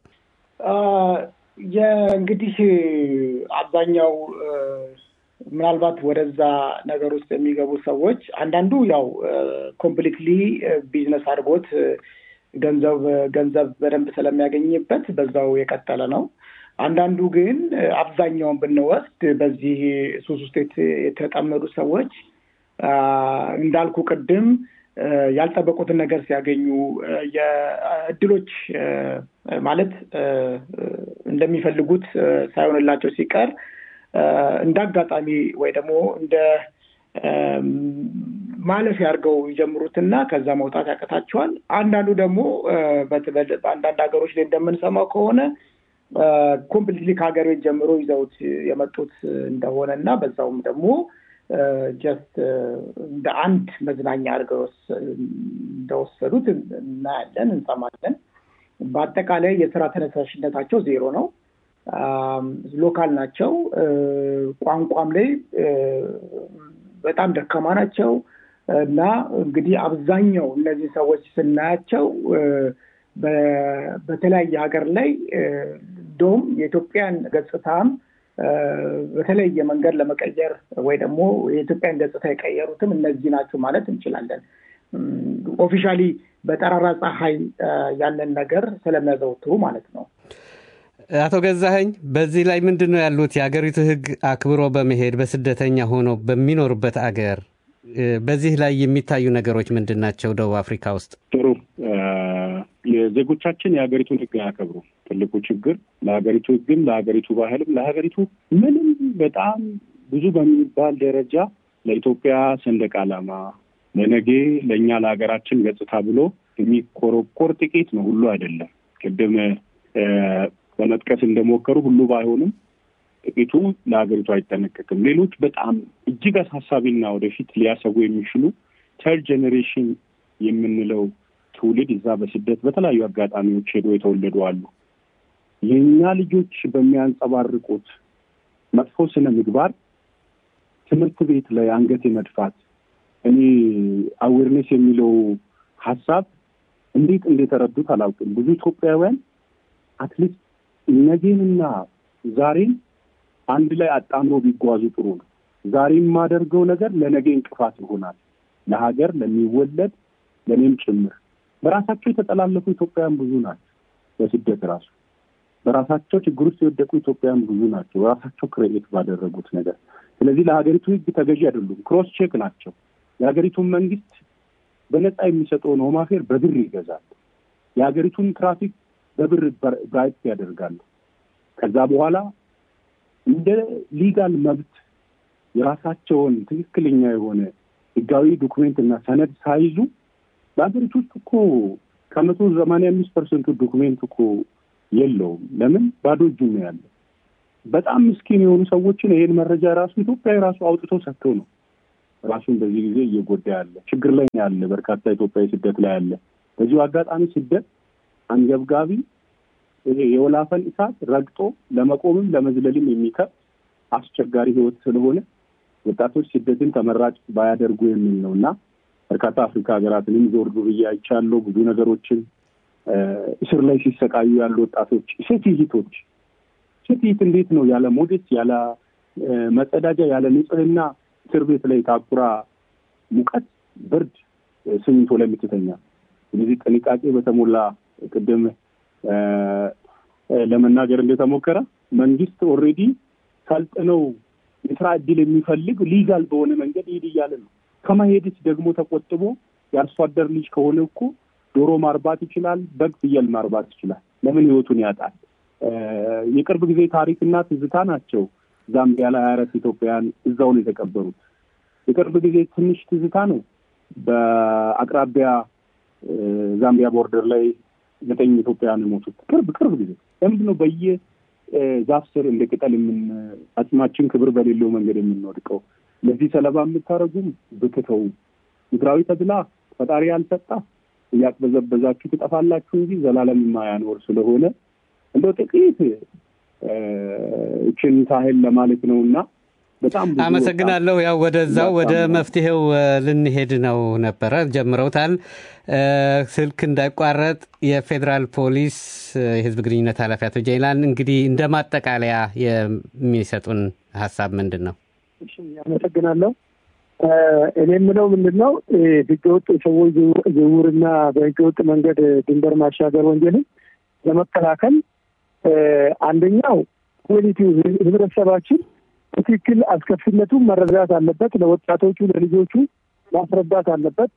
Speaker 4: እንግዲህ አብዛኛው ምናልባት ወደዛ ነገር ውስጥ የሚገቡ ሰዎች አንዳንዱ ያው ኮምፕሊትሊ ቢዝነስ አድርጎት ገንዘብ ገንዘብ በደንብ ስለሚያገኝበት በዛው የቀጠለ ነው። አንዳንዱ ግን አብዛኛውን ብንወስድ በዚህ ሱስ ውስጥ የተጠመዱ ሰዎች እንዳልኩ ቅድም ያልጠበቁትን ነገር ሲያገኙ የእድሎች ማለት እንደሚፈልጉት ሳይሆንላቸው ሲቀር እንደ አጋጣሚ ወይ ደግሞ እንደ ማለፊያ አድርገው ይጀምሩትና ከዛ መውጣት ያቀታቸዋል። አንዳንዱ ደግሞ በአንዳንድ ሀገሮች ላይ እንደምንሰማው ከሆነ ኮምፕሊትሊ ከሀገር ቤት ጀምሮ ይዘውት የመጡት እንደሆነ እና በዛውም ደግሞ ጀስት እንደ አንድ መዝናኛ አድርገው እንደወሰዱት እናያለን፣ እንሰማለን። በአጠቃላይ የስራ ተነሳሽነታቸው ዜሮ ነው። ሎካል ናቸው። ቋንቋም ላይ በጣም ደካማ ናቸው እና እንግዲህ አብዛኛው እነዚህ ሰዎች ስናያቸው በተለያየ ሀገር ላይ እንደውም የኢትዮጵያን ገጽታም በተለየ መንገድ ለመቀየር ወይ ደግሞ የኢትዮጵያን ገጽታ የቀየሩትም እነዚህ ናቸው ማለት እንችላለን። ኦፊሻሊ በጠራራ ፀሐይ ያንን ነገር ስለሚያዘወትሩ ማለት ነው።
Speaker 1: አቶ ገዛኸኝ በዚህ ላይ ምንድን ነው ያሉት? የሀገሪቱ ሕግ አክብሮ በመሄድ በስደተኛ ሆኖ በሚኖርበት አገር በዚህ ላይ የሚታዩ ነገሮች ምንድን ናቸው? ደቡብ አፍሪካ ውስጥ
Speaker 2: ጥሩ የዜጎቻችን የሀገሪቱን ሕግ አያከብሩ። ትልቁ ችግር ለሀገሪቱ ሕግም ለሀገሪቱ ባህልም ለሀገሪቱ ምንም በጣም ብዙ በሚባል ደረጃ ለኢትዮጵያ ሰንደቅ ዓላማ ለነጌ ለእኛ ለሀገራችን ገጽታ ብሎ የሚኮረኮር ጥቂት ነው፣ ሁሉ አይደለም። ቅድም በመጥቀስ እንደሞከሩ ሁሉ ባይሆንም ጥቂቱ ለሀገሪቱ አይጠነቀቅም። ሌሎች በጣም እጅግ አሳሳቢና ወደፊት ሊያሰቡ የሚችሉ ተርድ ጄኔሬሽን የምንለው ትውልድ እዛ በስደት በተለያዩ አጋጣሚዎች ሄዶ የተወለዱ አሉ። የእኛ ልጆች በሚያንጸባርቁት መጥፎ ስነ ምግባር ትምህርት ቤት ላይ አንገት የመድፋት እኔ አዌርኔስ የሚለው ሀሳብ እንዴት እንደተረዱት አላውቅም። ብዙ ኢትዮጵያውያን አትሊስት ነገንና ዛሬን አንድ ላይ አጣምሮ ቢጓዙ ጥሩ ነው። ዛሬ የማደርገው ነገር ለነገ እንቅፋት ይሆናል፣ ለሀገር ለሚወለድ ለእኔም ጭምር። በራሳቸው የተጠላለፉ ኢትዮጵያውያን ብዙ ናቸው። በስደት ራሱ በራሳቸው ችግር ውስጥ የወደቁ ኢትዮጵያውያን ብዙ ናቸው፣ በራሳቸው ክሬኤት ባደረጉት ነገር። ስለዚህ ለሀገሪቱ ሕግ ተገዢ አይደሉም። ክሮስ ቼክ ናቸው። የሀገሪቱን መንግስት በነፃ የሚሰጠውን ሆም አፌር በብር ይገዛል። የሀገሪቱን ትራፊክ በብር ብራይት ያደርጋሉ። ከዛ በኋላ እንደ ሊጋል መብት የራሳቸውን ትክክለኛ የሆነ ህጋዊ ዶኩሜንት እና ሰነድ ሳይዙ በሀገሪቱ ውስጥ እኮ ከመቶ ሰማንያ አምስት ፐርሰንቱ ዶኩሜንት እኮ የለውም። ለምን ባዶ እጁ ነው ያለ። በጣም ምስኪን የሆኑ ሰዎችን ይሄን መረጃ ራሱ ኢትዮጵያ ራሱ አውጥቶ ሰጥተው ነው ራሱን በዚህ ጊዜ እየጎዳ ያለ ችግር ላይ ያለ በርካታ ኢትዮጵያዊ ስደት ላይ ያለ። በዚሁ አጋጣሚ ስደት አንገብጋቢ ይሄ የወላፈን እሳት ረግጦ ለመቆምም ለመዝለልም የሚከብድ አስቸጋሪ ህይወት ስለሆነ ወጣቶች ስደትን ተመራጭ ባያደርጉ የሚል ነው እና በርካታ አፍሪካ ሀገራትንም ዞር ዞር እያይቻለሁ ብዙ ነገሮችን እስር ላይ ሲሰቃዩ ያሉ ወጣቶች ሴት ይሂቶች ሴት ይሂት እንዴት ነው ያለ ሞዴስ ያለ መጸዳጃ ያለ ንጽህና እስር ቤት ላይ ታኩራ ሙቀት፣ ብርድ፣ ስሚንቶ ላይ የምትተኛ ስለዚህ ጥንቃቄ በተሞላ ቅድም ለመናገር እንደተሞከረ መንግስት ኦልሬዲ ሰልጥነው የስራ እድል የሚፈልግ ሊጋል በሆነ መንገድ ይሄድ እያለ ነው። ከመሄድስ ደግሞ ተቆጥቦ የአርሶ አደር ልጅ ከሆነ እኮ ዶሮ ማርባት ይችላል፣ በግ ፍየል ማርባት ይችላል። ለምን ህይወቱን ያጣል? የቅርብ ጊዜ ታሪክና ትዝታ ናቸው። ዛምቢያ ላይ ሀያ አራት ኢትዮጵያውያን እዛው ነው የተቀበሩት። የቅርብ ጊዜ ትንሽ ትዝታ ነው። በአቅራቢያ ዛምቢያ ቦርደር ላይ ዘጠኝ ኢትዮጵያውያን የሞቱት ቅርብ ቅርብ ጊዜ። ለምንድን ነው በየ ዛፍ ስር እንደ ቅጠል የምን አጽማችን ክብር በሌለው መንገድ የምንወድቀው? ለዚህ ሰለባ የምታደርጉም ብትተው ምድራዊ ተድላ ፈጣሪ ያልሰጣ እያቅበዘበዛችሁ ትጠፋላችሁ እንጂ ዘላለም የማያኖር ስለሆነ እንደው ጥቂት እችን ታህል ለማለት ነው እና በጣም
Speaker 1: አመሰግናለሁ። ያው ወደዛው ወደ መፍትሄው ልንሄድ ነው ነበረ ጀምረውታል። ስልክ እንዳይቋረጥ የፌዴራል ፖሊስ የህዝብ ግንኙነት ኃላፊ አቶ ጀይላን እንግዲህ እንደ ማጠቃለያ የሚሰጡን ሀሳብ ምንድን ነው?
Speaker 3: አመሰግናለሁ። እኔ የምለው ምንድን ነው ህገወጥ የሰዎች ዝውውርና በህገወጥ መንገድ ድንበር ማሻገር ወንጀልን ለመከላከል አንደኛው ኮሚኒቲው ህብረተሰባችን በትክክል አስከፊነቱን መረዳት አለበት። ለወጣቶቹ ለልጆቹ ማስረዳት አለበት።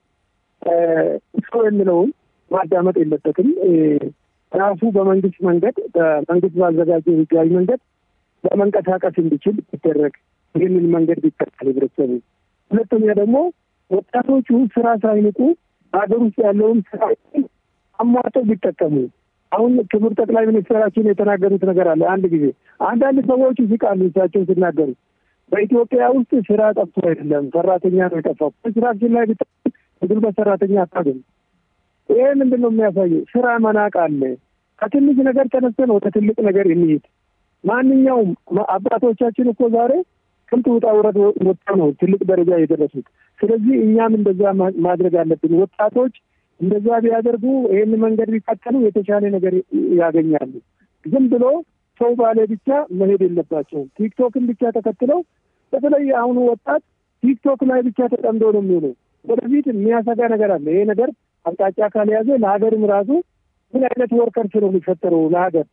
Speaker 3: ሰው የሚለውን ማዳመጥ የለበትም። ራሱ በመንግስት መንገድ በመንግስት ባዘጋጀው ህጋዊ መንገድ ለመንቀሳቀስ እንዲችል ቢደረግ ይህንን መንገድ ቢከተል ህብረተሰቡ። ሁለተኛ ደግሞ ወጣቶቹ ስራ ሳይንቁ ሀገር ውስጥ ያለውን ስራ አሟጠው ቢጠቀሙ አሁን ክቡር ጠቅላይ ሚኒስትራችን የተናገሩት ነገር አለ። አንድ ጊዜ አንዳንድ ሰዎች ይስቃሉ እሳቸው ሲናገሩ በኢትዮጵያ ውስጥ ስራ ጠፍቶ አይደለም ሰራተኛ ነው የጠፋው። ኮንስትራክሽን ላይ ቢጠ የጉልበት ሰራተኛ አታገኝ። ይሄ ምንድን ነው የሚያሳየው? ስራ መናቅ አለ። ከትንሽ ነገር ተነስተን ወደ ትልቅ ነገር እንሂድ። ማንኛውም አባቶቻችን እኮ ዛሬ ስንት ውጣ ውረድ ወጥተው ነው ትልቅ ደረጃ የደረሱት። ስለዚህ እኛም እንደዛ ማድረግ አለብን። ወጣቶች እንደዛ ቢያደርጉ ይህን መንገድ ቢከተሉ የተሻለ ነገር ያገኛሉ። ዝም ብሎ ሰው ባለ ብቻ መሄድ የለባቸውም። ቲክቶክን ብቻ ተከትለው በተለይ አሁኑ ወጣት ቲክቶክ ላይ ብቻ ተጠምዶ ነው የሚሆነው። ወደፊት የሚያሰጋ ነገር አለ። ይሄ ነገር አቅጣጫ ካልያዘ ለሀገርም ራሱ ምን አይነት ወርከርስ ነው የሚፈጠረው? ለሀገር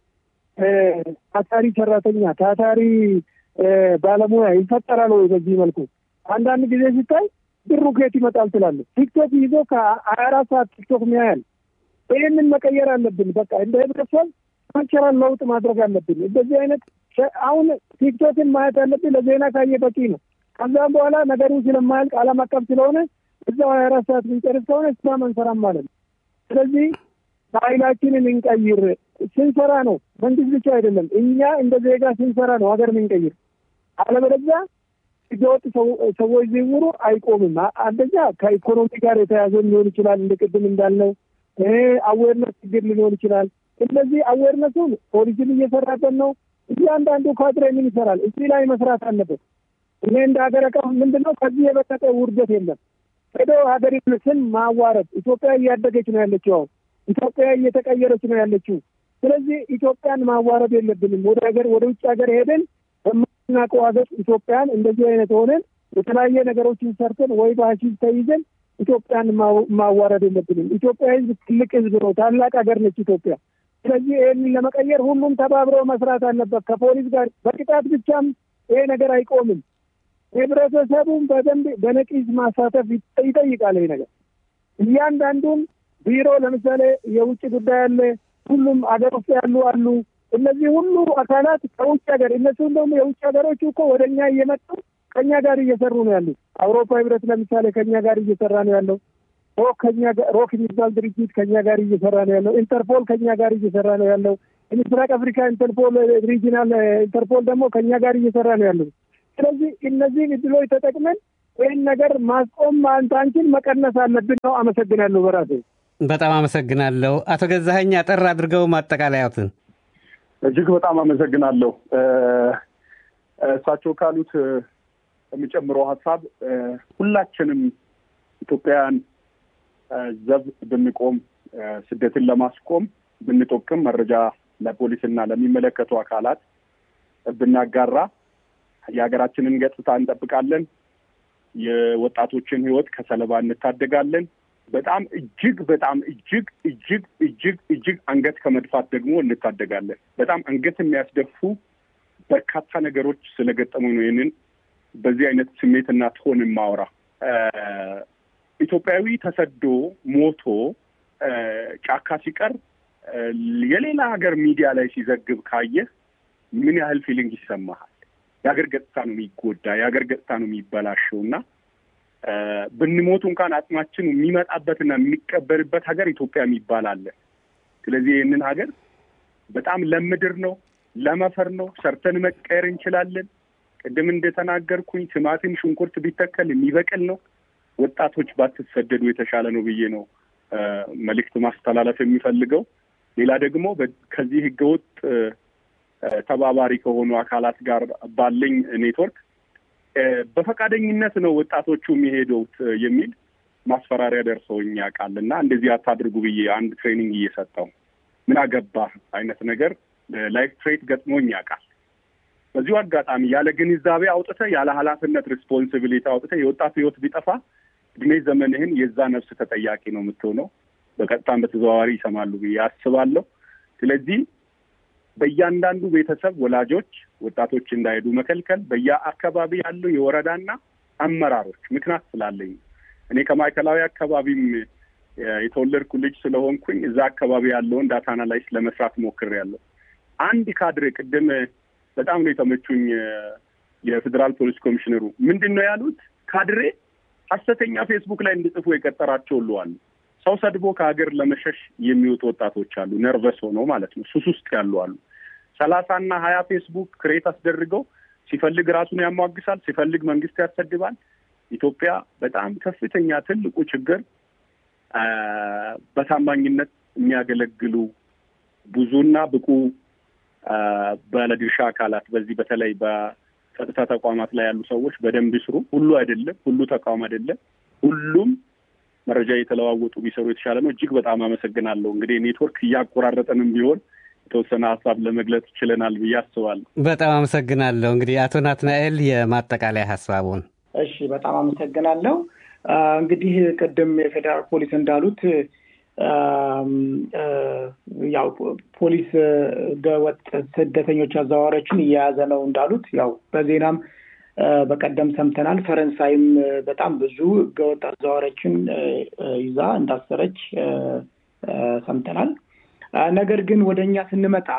Speaker 3: ታታሪ ሰራተኛ፣ ታታሪ ባለሙያ ይፈጠራል ወይ? በዚህ መልኩ አንዳንድ ጊዜ ሲታይ ብሩ ከየት ይመጣል ትላለህ። ቲክቶክ ይዞ ከሀያ አራት ሰዓት ቲክቶክ ሚያያል። ይህንን መቀየር አለብን። በቃ እንደ ህብረተሰብ ካልቸራል ለውጥ ማድረግ አለብን። እንደዚህ አይነት አሁን ቲክቶክን ማየት ያለብን ለዜና ካየ በቂ ነው። ከዛም በኋላ ነገሩ ስለማያልቅ ዓለም አቀፍ ስለሆነ እዛው ሀያ አራት ሰዓት ብንጨርስ ከሆነ ስራ መንሰራም ማለት ነው። ስለዚህ ባህላችንን እንቀይር። ስንሰራ ነው መንግስት ብቻ አይደለም፣ እኛ እንደ ዜጋ ስንሰራ ነው ሀገር ምንቀይር። አለበለዚያ ህገወጥ ሰዎች ዝውውሩ አይቆምም። አንደኛ ከኢኮኖሚ ጋር የተያዘ ሊሆን ይችላል፣ እንደ ቅድም እንዳልነው አዌርነስ ችግር ሊሆን ይችላል። እነዚህ አዌርነሱን ፖሊስን እየሰራበት ነው። እያንዳንዱ ካድሬ ምን ይሰራል? እዚህ ላይ መስራት አለበት። እኔ እንደ ሀገር አቀፍ ምንድን ነው ከዚህ የበለጠ ውርደት የለም። ሄዶ ሀገሪቱን ስም ማዋረድ። ኢትዮጵያ እያደገች ነው ያለችው። አሁን ኢትዮጵያ እየተቀየረች ነው ያለችው። ስለዚህ ኢትዮጵያን ማዋረድ የለብንም። ወደ ሀገር ወደ ውጭ ሀገር ሄደን በምናውቀው ሀገር ኢትዮጵያን እንደዚህ አይነት ሆነን የተለያየ ነገሮችን ሰርተን ወይ በሀሺሽ ተይዘን ኢትዮጵያን ማዋረድ የለብንም። ኢትዮጵያ ህዝብ ትልቅ ህዝብ ነው። ታላቅ ሀገር ነች ኢትዮጵያ። ስለዚህ ይህንን ለመቀየር ሁሉም ተባብሮ መስራት አለበት ከፖሊስ ጋር። በቅጣት ብቻም ይሄ ነገር አይቆምም። ህብረተሰቡን በደንብ በነቂስ ማሳተፍ ይጠይቃል። ይሄ ነገር እያንዳንዱን ቢሮ ለምሳሌ የውጭ ጉዳይ አለ፣ ሁሉም አገር ውስጥ ያሉ አሉ። እነዚህ ሁሉ አካላት ከውጭ ሀገር እነሱም ደግሞ የውጭ ሀገሮቹ እኮ ወደ እኛ እየመጡ ከኛ ጋር እየሰሩ ነው ያሉት። አውሮፓ ህብረት ለምሳሌ ከኛ ጋር እየሰራ ነው ያለው። ሮክ ከኛ ሮክ የሚባል ድርጅት ከኛ ጋር እየሰራ ነው ያለው። ኢንተርፖል ከኛ ጋር እየሰራ ነው ያለው። የምስራቅ አፍሪካ ኢንተርፖል ሪጂናል ኢንተርፖል ደግሞ ከኛ ጋር እየሰራ ነው ያለው። ስለዚህ እነዚህን እድሎች ተጠቅመን ይህን ነገር ማስቆም አንታንችን መቀነስ አለብን ነው። አመሰግናለሁ። በራሴ
Speaker 1: በጣም አመሰግናለሁ። አቶ ገዛኸኝ አጠር አድርገው ማጠቃለያትን።
Speaker 2: እጅግ በጣም አመሰግናለሁ። እሳቸው ካሉት የሚጨምረው ሀሳብ ሁላችንም ኢትዮጵያውያን ዘብ ብንቆም ስደትን ለማስቆም ብንጠቅም መረጃ ለፖሊስና ለሚመለከቱ አካላት ብናጋራ የሀገራችንን ገጽታ እንጠብቃለን። የወጣቶችን ሕይወት ከሰለባ እንታደጋለን። በጣም እጅግ በጣም እጅግ እጅግ እጅግ እጅግ አንገት ከመድፋት ደግሞ እንታደጋለን። በጣም አንገት የሚያስደፉ በርካታ ነገሮች ስለገጠሙ ነው ይህንን በዚህ አይነት ስሜትና ትሆን የማወራ ኢትዮጵያዊ ተሰዶ ሞቶ ጫካ ሲቀር የሌላ ሀገር ሚዲያ ላይ ሲዘግብ ካየህ ምን ያህል ፊሊንግ ይሰማሃል? የሀገር ገጽታ ነው የሚጎዳ፣ የሀገር ገጽታ ነው የሚበላሸው እና ብንሞቱ እንኳን አጽማችን የሚመጣበትና የሚቀበርበት ሀገር ኢትዮጵያ የሚባል አለ። ስለዚህ ይህንን ሀገር በጣም ለምድር ነው፣ ለመፈር ነው። ሰርተን መቀየር እንችላለን። ቅድም እንደተናገርኩኝ ቲማቲም፣ ሽንኩርት ቢተከል የሚበቅል ነው። ወጣቶች ባትሰደዱ የተሻለ ነው ብዬ ነው መልእክት ማስተላለፍ የሚፈልገው። ሌላ ደግሞ ከዚህ ህገወጥ ተባባሪ ከሆኑ አካላት ጋር ባለኝ ኔትወርክ በፈቃደኝነት ነው ወጣቶቹ የሚሄዱት የሚል ማስፈራሪያ ደርሰውኝ ያውቃል እና እንደዚህ አታድርጉ ብዬ አንድ ትሬኒንግ እየሰጠው ምን አገባህ አይነት ነገር ላይፍ ትሬት ገጥሞኝ ያውቃል። በዚሁ አጋጣሚ ያለ ግንዛቤ አውጥተህ ያለ ኃላፊነት ሪስፖንሲቢሊቲ አውጥተህ የወጣት ህይወት ቢጠፋ እድሜ ዘመንህን የዛ ነፍስ ተጠያቂ ነው የምትሆነው። በቀጥታም በተዘዋዋሪ ይሰማሉ ብዬ አስባለሁ። ስለዚህ በእያንዳንዱ ቤተሰብ ወላጆች ወጣቶች እንዳይሄዱ መከልከል፣ በየአካባቢ ያሉ የወረዳና አመራሮች ምክንያት ስላለኝ እኔ ከማዕከላዊ አካባቢም የተወለድኩ ልጅ ስለሆንኩኝ እዛ አካባቢ ያለውን ዳታ አናላይስ ለመስራት ሞክሬያለሁ። አንድ ካድሬ ቅድም በጣም ነው የተመቹኝ የፌዴራል ፖሊስ ኮሚሽነሩ ምንድን ነው ያሉት? ካድሬ ሀሰተኛ ፌስቡክ ላይ እንዲጽፉ የቀጠራቸው ሁሉ አሉ። ሰው ሰድቦ ከሀገር ለመሸሽ የሚወጡ ወጣቶች አሉ። ነርቨስ ሆነው ማለት ነው። ሱስ ውስጥ ያሉ አሉ። ሰላሳና ሀያ ፌስቡክ ክሬት አስደርገው ሲፈልግ ራሱን ያሟግሳል፣ ሲፈልግ መንግስት ያሰድባል። ኢትዮጵያ በጣም ከፍተኛ ትልቁ ችግር በታማኝነት የሚያገለግሉ ብዙና ብቁ ባለድርሻ አካላት በዚህ በተለይ በጸጥታ ተቋማት ላይ ያሉ ሰዎች በደንብ ይስሩ። ሁሉ አይደለም፣ ሁሉ ተቋም አይደለም፣ ሁሉም መረጃ እየተለዋወጡ ቢሰሩ የተሻለ ነው። እጅግ በጣም አመሰግናለሁ። እንግዲህ ኔትወርክ እያቆራረጠንም ቢሆን የተወሰነ ሀሳብ ለመግለጽ ችለናል ብዬ አስባለሁ።
Speaker 1: በጣም አመሰግናለሁ። እንግዲህ አቶ ናትናኤል የማጠቃለያ ሀሳቡን።
Speaker 4: እሺ፣ በጣም አመሰግናለሁ። እንግዲህ ቅድም የፌዴራል ፖሊስ እንዳሉት ያው ፖሊስ ህገወጥ ስደተኞች አዘዋዋሪዎችን እየያዘ ነው እንዳሉት ያው በዜናም በቀደም ሰምተናል። ፈረንሳይም በጣም ብዙ ህገወጥ አዘዋዋሪዎችን ይዛ እንዳሰረች ሰምተናል። ነገር ግን ወደ እኛ ስንመጣ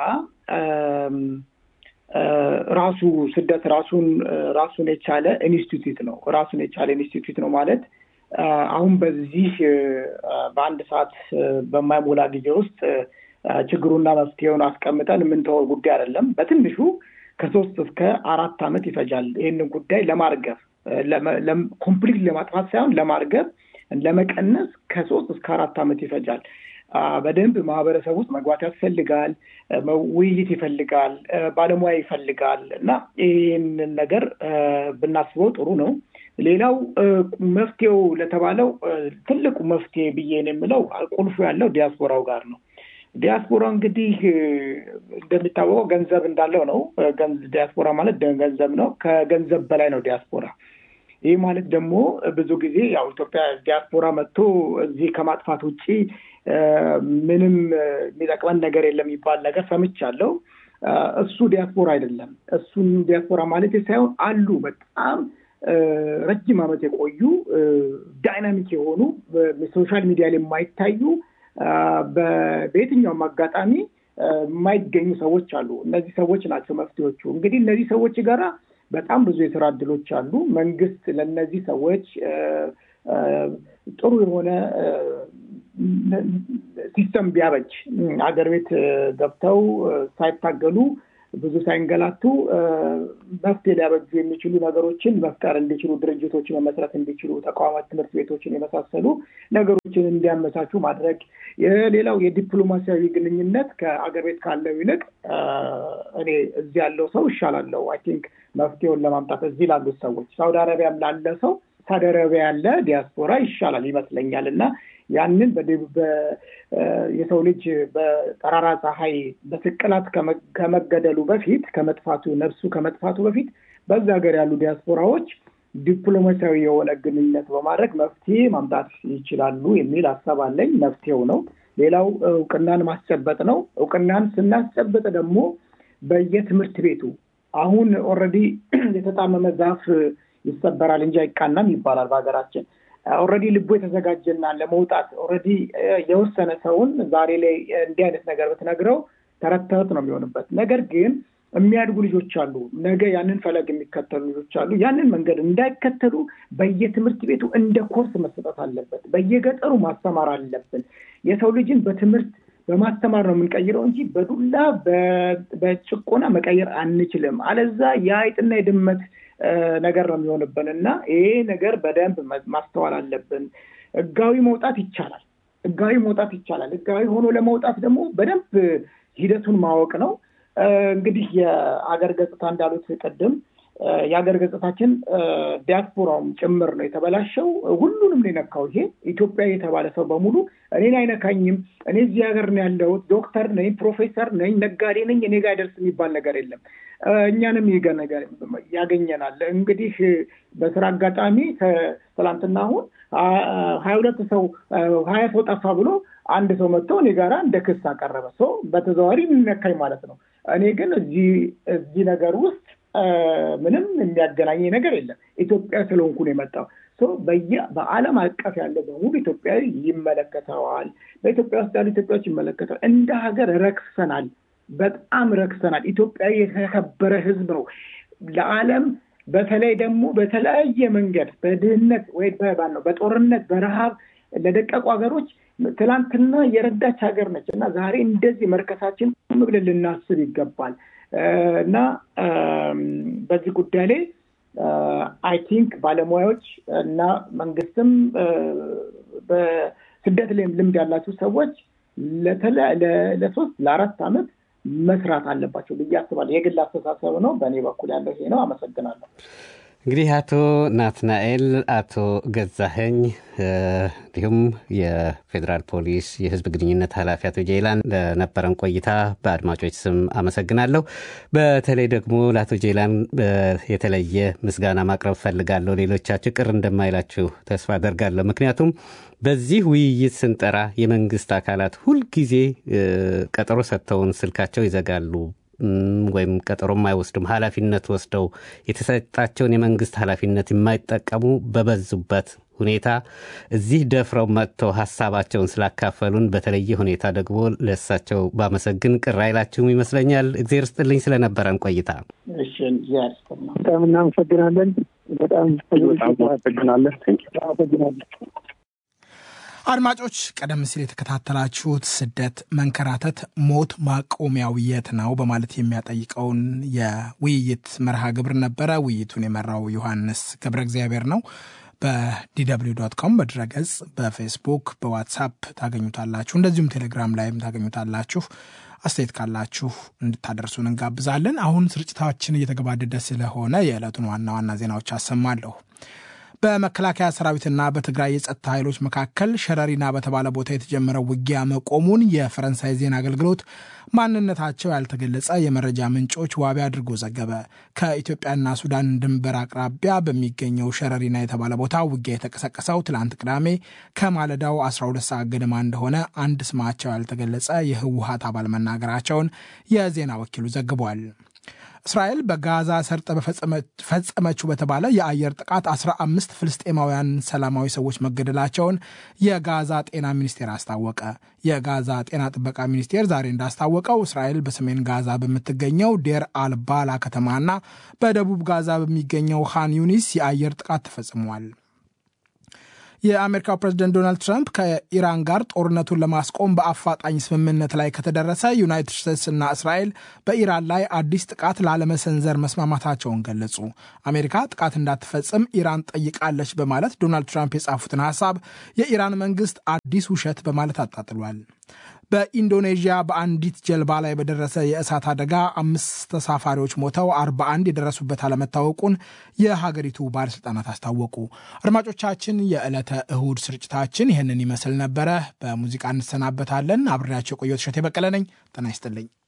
Speaker 4: ራሱ ስደት ራሱን ራሱን የቻለ ኢንስቲትዩት ነው። ራሱን የቻለ ኢንስቲትዩት ነው ማለት አሁን በዚህ በአንድ ሰዓት በማይሞላ ጊዜ ውስጥ ችግሩና መፍትሄውን አስቀምጠን የምንተወው ጉዳይ አይደለም። በትንሹ ከሶስት እስከ አራት ዓመት ይፈጃል ይህንን ጉዳይ ለማርገብ ኮምፕሊት ለማጥፋት ሳይሆን ለማርገብ ለመቀነስ ከሶስት እስከ አራት ዓመት ይፈጃል። በደንብ ማህበረሰብ ውስጥ መግባት ያስፈልጋል። ውይይት ይፈልጋል። ባለሙያ ይፈልጋል እና ይህንን ነገር ብናስበው ጥሩ ነው። ሌላው መፍትሄው ለተባለው ትልቁ መፍትሄ ብዬ ነው የምለው ቁልፉ ያለው ዲያስፖራው ጋር ነው። ዲያስፖራ እንግዲህ እንደሚታወቀው ገንዘብ እንዳለው ነው። ዲያስፖራ ማለት ገንዘብ ነው። ከገንዘብ በላይ ነው ዲያስፖራ። ይህ ማለት ደግሞ ብዙ ጊዜ ያው ኢትዮጵያ ዲያስፖራ መጥቶ እዚህ ከማጥፋት ውጭ ምንም የሚጠቅመን ነገር የለም የሚባል ነገር ሰምቻለሁ። እሱ ዲያስፖራ አይደለም። እሱን ዲያስፖራ ማለት ሳይሆን አሉ በጣም ረጅም ዓመት የቆዩ ዳይናሚክ የሆኑ ሶሻል ሚዲያ ላይ የማይታዩ በየትኛውም አጋጣሚ የማይገኙ ሰዎች አሉ። እነዚህ ሰዎች ናቸው መፍትሄዎቹ። እንግዲህ እነዚህ ሰዎች ጋራ በጣም ብዙ የስራ እድሎች አሉ። መንግስት ለእነዚህ ሰዎች ጥሩ የሆነ ሲስተም ቢያበጅ አገር ቤት ገብተው ሳይታገሉ ብዙ ሳይንገላቱ መፍትሄ ሊያበጁ የሚችሉ ነገሮችን መፍጠር እንዲችሉ፣ ድርጅቶችን መመስረት እንዲችሉ፣ ተቋማት፣ ትምህርት ቤቶችን የመሳሰሉ ነገሮችን እንዲያመቻቹ ማድረግ። ሌላው የዲፕሎማሲያዊ ግንኙነት ከአገር ቤት ካለው ይልቅ እኔ እዚህ ያለው ሰው ይሻላለው አይ ቲንክ መፍትሄውን ለማምጣት እዚህ ላሉት ሰዎች ሳውዲ አረቢያም ላለ ሰው ሳውዲ አረቢያ ያለ ዲያስፖራ ይሻላል ይመስለኛል እና ያንን የሰው ልጅ በጠራራ ፀሐይ በስቅላት ከመገደሉ በፊት ከመጥፋቱ ነፍሱ ከመጥፋቱ በፊት በዛ ሀገር ያሉ ዲያስፖራዎች ዲፕሎማሲያዊ የሆነ ግንኙነት በማድረግ መፍትሄ ማምጣት ይችላሉ የሚል ሀሳብ አለኝ። መፍትሄው ነው። ሌላው እውቅናን ማስጨበጥ ነው። እውቅናን ስናስጨበጥ ደግሞ በየትምህርት ቤቱ አሁን ኦልሬዲ የተጣመመ ዛፍ ይሰበራል እንጂ አይቃናም ይባላል በሀገራችን። ኦልሬዲ ልቡ የተዘጋጀና ለመውጣት ኦልሬዲ የወሰነ ሰውን ዛሬ ላይ እንዲህ አይነት ነገር ብትነግረው ተረት ተረት ነው የሚሆንበት። ነገር ግን የሚያድጉ ልጆች አሉ። ነገ ያንን ፈለግ የሚከተሉ ልጆች አሉ። ያንን መንገድ እንዳይከተሉ በየትምህርት ቤቱ እንደ ኮርስ መሰጠት አለበት። በየገጠሩ ማስተማር አለብን። የሰው ልጅን በትምህርት በማስተማር ነው የምንቀይረው እንጂ በዱላ በጭቆና መቀየር አንችልም። አለዛ የአይጥና የድመት ነገር ነው የሚሆንብን እና ይሄ ነገር በደንብ ማስተዋል አለብን። ህጋዊ መውጣት ይቻላል። ህጋዊ መውጣት ይቻላል። ህጋዊ ሆኖ ለመውጣት ደግሞ በደንብ ሂደቱን ማወቅ ነው። እንግዲህ የአገር ገጽታ እንዳሉት ቅድም የሀገር ገጽታችን ዲያስፖራውም ጭምር ነው የተበላሸው። ሁሉንም ነው የነካው። ይሄ ኢትዮጵያ የተባለ ሰው በሙሉ እኔን አይነካኝም፣ እኔ እዚህ ሀገር ነው ያለሁት፣ ዶክተር ነኝ፣ ፕሮፌሰር ነኝ፣ ነጋዴ ነኝ፣ እኔ ጋር አይደርስ የሚባል ነገር የለም። እኛንም ይገ ነገር ያገኘናል። እንግዲህ በስራ አጋጣሚ ትላንትና አሁን ሀያ ሁለት ሰው ሀያ ሰው ጠፋ ብሎ አንድ ሰው መጥቶ እኔ ጋራ እንደ ክስ አቀረበ። ሰው በተዘዋዋሪ የሚነካኝ ማለት ነው። እኔ ግን እዚህ እዚህ ነገር ውስጥ ምንም የሚያገናኝ ነገር የለም። ኢትዮጵያ ስለሆንኩ ነው የመጣው። በየ በዓለም አቀፍ ያለው በሙሉ ኢትዮጵያዊ ይመለከተዋል። በኢትዮጵያ ውስጥ ያሉ ኢትዮጵያዎች ይመለከተዋል። እንደ ሀገር ረክሰናል፣ በጣም ረክሰናል። ኢትዮጵያዊ የተከበረ ሕዝብ ነው ለዓለም በተለይ ደግሞ በተለያየ መንገድ በድህነት ወይ ነው በጦርነት በረሃብ ለደቀቁ ሀገሮች ትላንትና የረዳች ሀገር ነች እና ዛሬ እንደዚህ መርከሳችን ብለን ልናስብ ይገባል። እና በዚህ ጉዳይ ላይ አይ ቲንክ ባለሙያዎች እና መንግስትም በስደት ላይም ልምድ ያላቸው ሰዎች ለሶስት ለአራት ዓመት መስራት አለባቸው ብዬ አስባለሁ። የግል አስተሳሰብ ነው። በእኔ በኩል ያለው ይሄ ነው። አመሰግናለሁ።
Speaker 1: እንግዲህ አቶ ናትናኤል፣ አቶ ገዛኸኝ እንዲሁም የፌዴራል ፖሊስ የህዝብ ግንኙነት ኃላፊ አቶ ጄላን ለነበረን ቆይታ በአድማጮች ስም አመሰግናለሁ። በተለይ ደግሞ ለአቶ ጄላን የተለየ ምስጋና ማቅረብ ፈልጋለሁ። ሌሎቻችሁ ቅር እንደማይላችሁ ተስፋ አደርጋለሁ። ምክንያቱም በዚህ ውይይት ስንጠራ የመንግስት አካላት ሁልጊዜ ቀጠሮ ሰጥተውን ስልካቸው ይዘጋሉ ወይም ቀጠሮም አይወስዱም። ኃላፊነት ወስደው የተሰጣቸውን የመንግስት ኃላፊነት የማይጠቀሙ በበዙበት ሁኔታ እዚህ ደፍረው መጥተው ሀሳባቸውን ስላካፈሉን በተለየ ሁኔታ ደግሞ ለእሳቸው ባመሰግን ቅር አይላችሁም ይመስለኛል። እግዜር ስጥልኝ ስለነበረን ቆይታ
Speaker 3: በጣም እናመሰግናለን። በጣም
Speaker 2: አመሰግናለን።
Speaker 3: አመሰግናለን።
Speaker 5: አድማጮች ቀደም ሲል የተከታተላችሁት ስደት፣ መንከራተት፣ ሞት ማቆሚያው የት ነው በማለት የሚያጠይቀውን የውይይት መርሃ ግብር ነበረ። ውይይቱን የመራው ዮሐንስ ገብረ እግዚአብሔር ነው። በዲw ዶት ኮም በድረገጽ በፌስቡክ በዋትሳፕ ታገኙታላችሁ። እንደዚሁም ቴሌግራም ላይም ታገኙታላችሁ። አስተያየት ካላችሁ እንድታደርሱን እንጋብዛለን። አሁን ስርጭታችን እየተገባደደ ስለሆነ የዕለቱን ዋና ዋና ዜናዎች አሰማለሁ። በመከላከያ ሰራዊትና በትግራይ የጸጥታ ኃይሎች መካከል ሸረሪና በተባለ ቦታ የተጀመረው ውጊያ መቆሙን የፈረንሳይ ዜና አገልግሎት ማንነታቸው ያልተገለጸ የመረጃ ምንጮች ዋቢ አድርጎ ዘገበ። ከኢትዮጵያና ሱዳን ድንበር አቅራቢያ በሚገኘው ሸረሪና የተባለ ቦታ ውጊያ የተቀሰቀሰው ትላንት ቅዳሜ ከማለዳው 12 ሰዓት ገደማ እንደሆነ አንድ ስማቸው ያልተገለጸ የህወሀት አባል መናገራቸውን የዜና ወኪሉ ዘግቧል። እስራኤል በጋዛ ሰርጥ ፈጸመችው በተባለ የአየር ጥቃት 15 ፍልስጤማውያን ሰላማዊ ሰዎች መገደላቸውን የጋዛ ጤና ሚኒስቴር አስታወቀ። የጋዛ ጤና ጥበቃ ሚኒስቴር ዛሬ እንዳስታወቀው እስራኤል በሰሜን ጋዛ በምትገኘው ዴር አልባላ ከተማና በደቡብ ጋዛ በሚገኘው ሃን ዩኒስ የአየር ጥቃት ተፈጽሟል። የአሜሪካው ፕሬዝደንት ዶናልድ ትራምፕ ከኢራን ጋር ጦርነቱን ለማስቆም በአፋጣኝ ስምምነት ላይ ከተደረሰ ዩናይትድ ስቴትስ እና እስራኤል በኢራን ላይ አዲስ ጥቃት ላለመሰንዘር መስማማታቸውን ገለጹ። አሜሪካ ጥቃት እንዳትፈጽም ኢራን ጠይቃለች በማለት ዶናልድ ትራምፕ የጻፉትን ሀሳብ የኢራን መንግስት አዲስ ውሸት በማለት አጣጥሏል። በኢንዶኔዥያ በአንዲት ጀልባ ላይ በደረሰ የእሳት አደጋ አምስት ተሳፋሪዎች ሞተው አርባ አንድ የደረሱበት አለመታወቁን የሀገሪቱ ባለስልጣናት አስታወቁ። አድማጮቻችን፣ የዕለተ እሁድ ስርጭታችን ይህንን ይመስል ነበረ። በሙዚቃ እንሰናበታለን። አብሬያቸው የቆየሁት እሸቴ በቀለ ነኝ። ጤና ይስጥልኝ።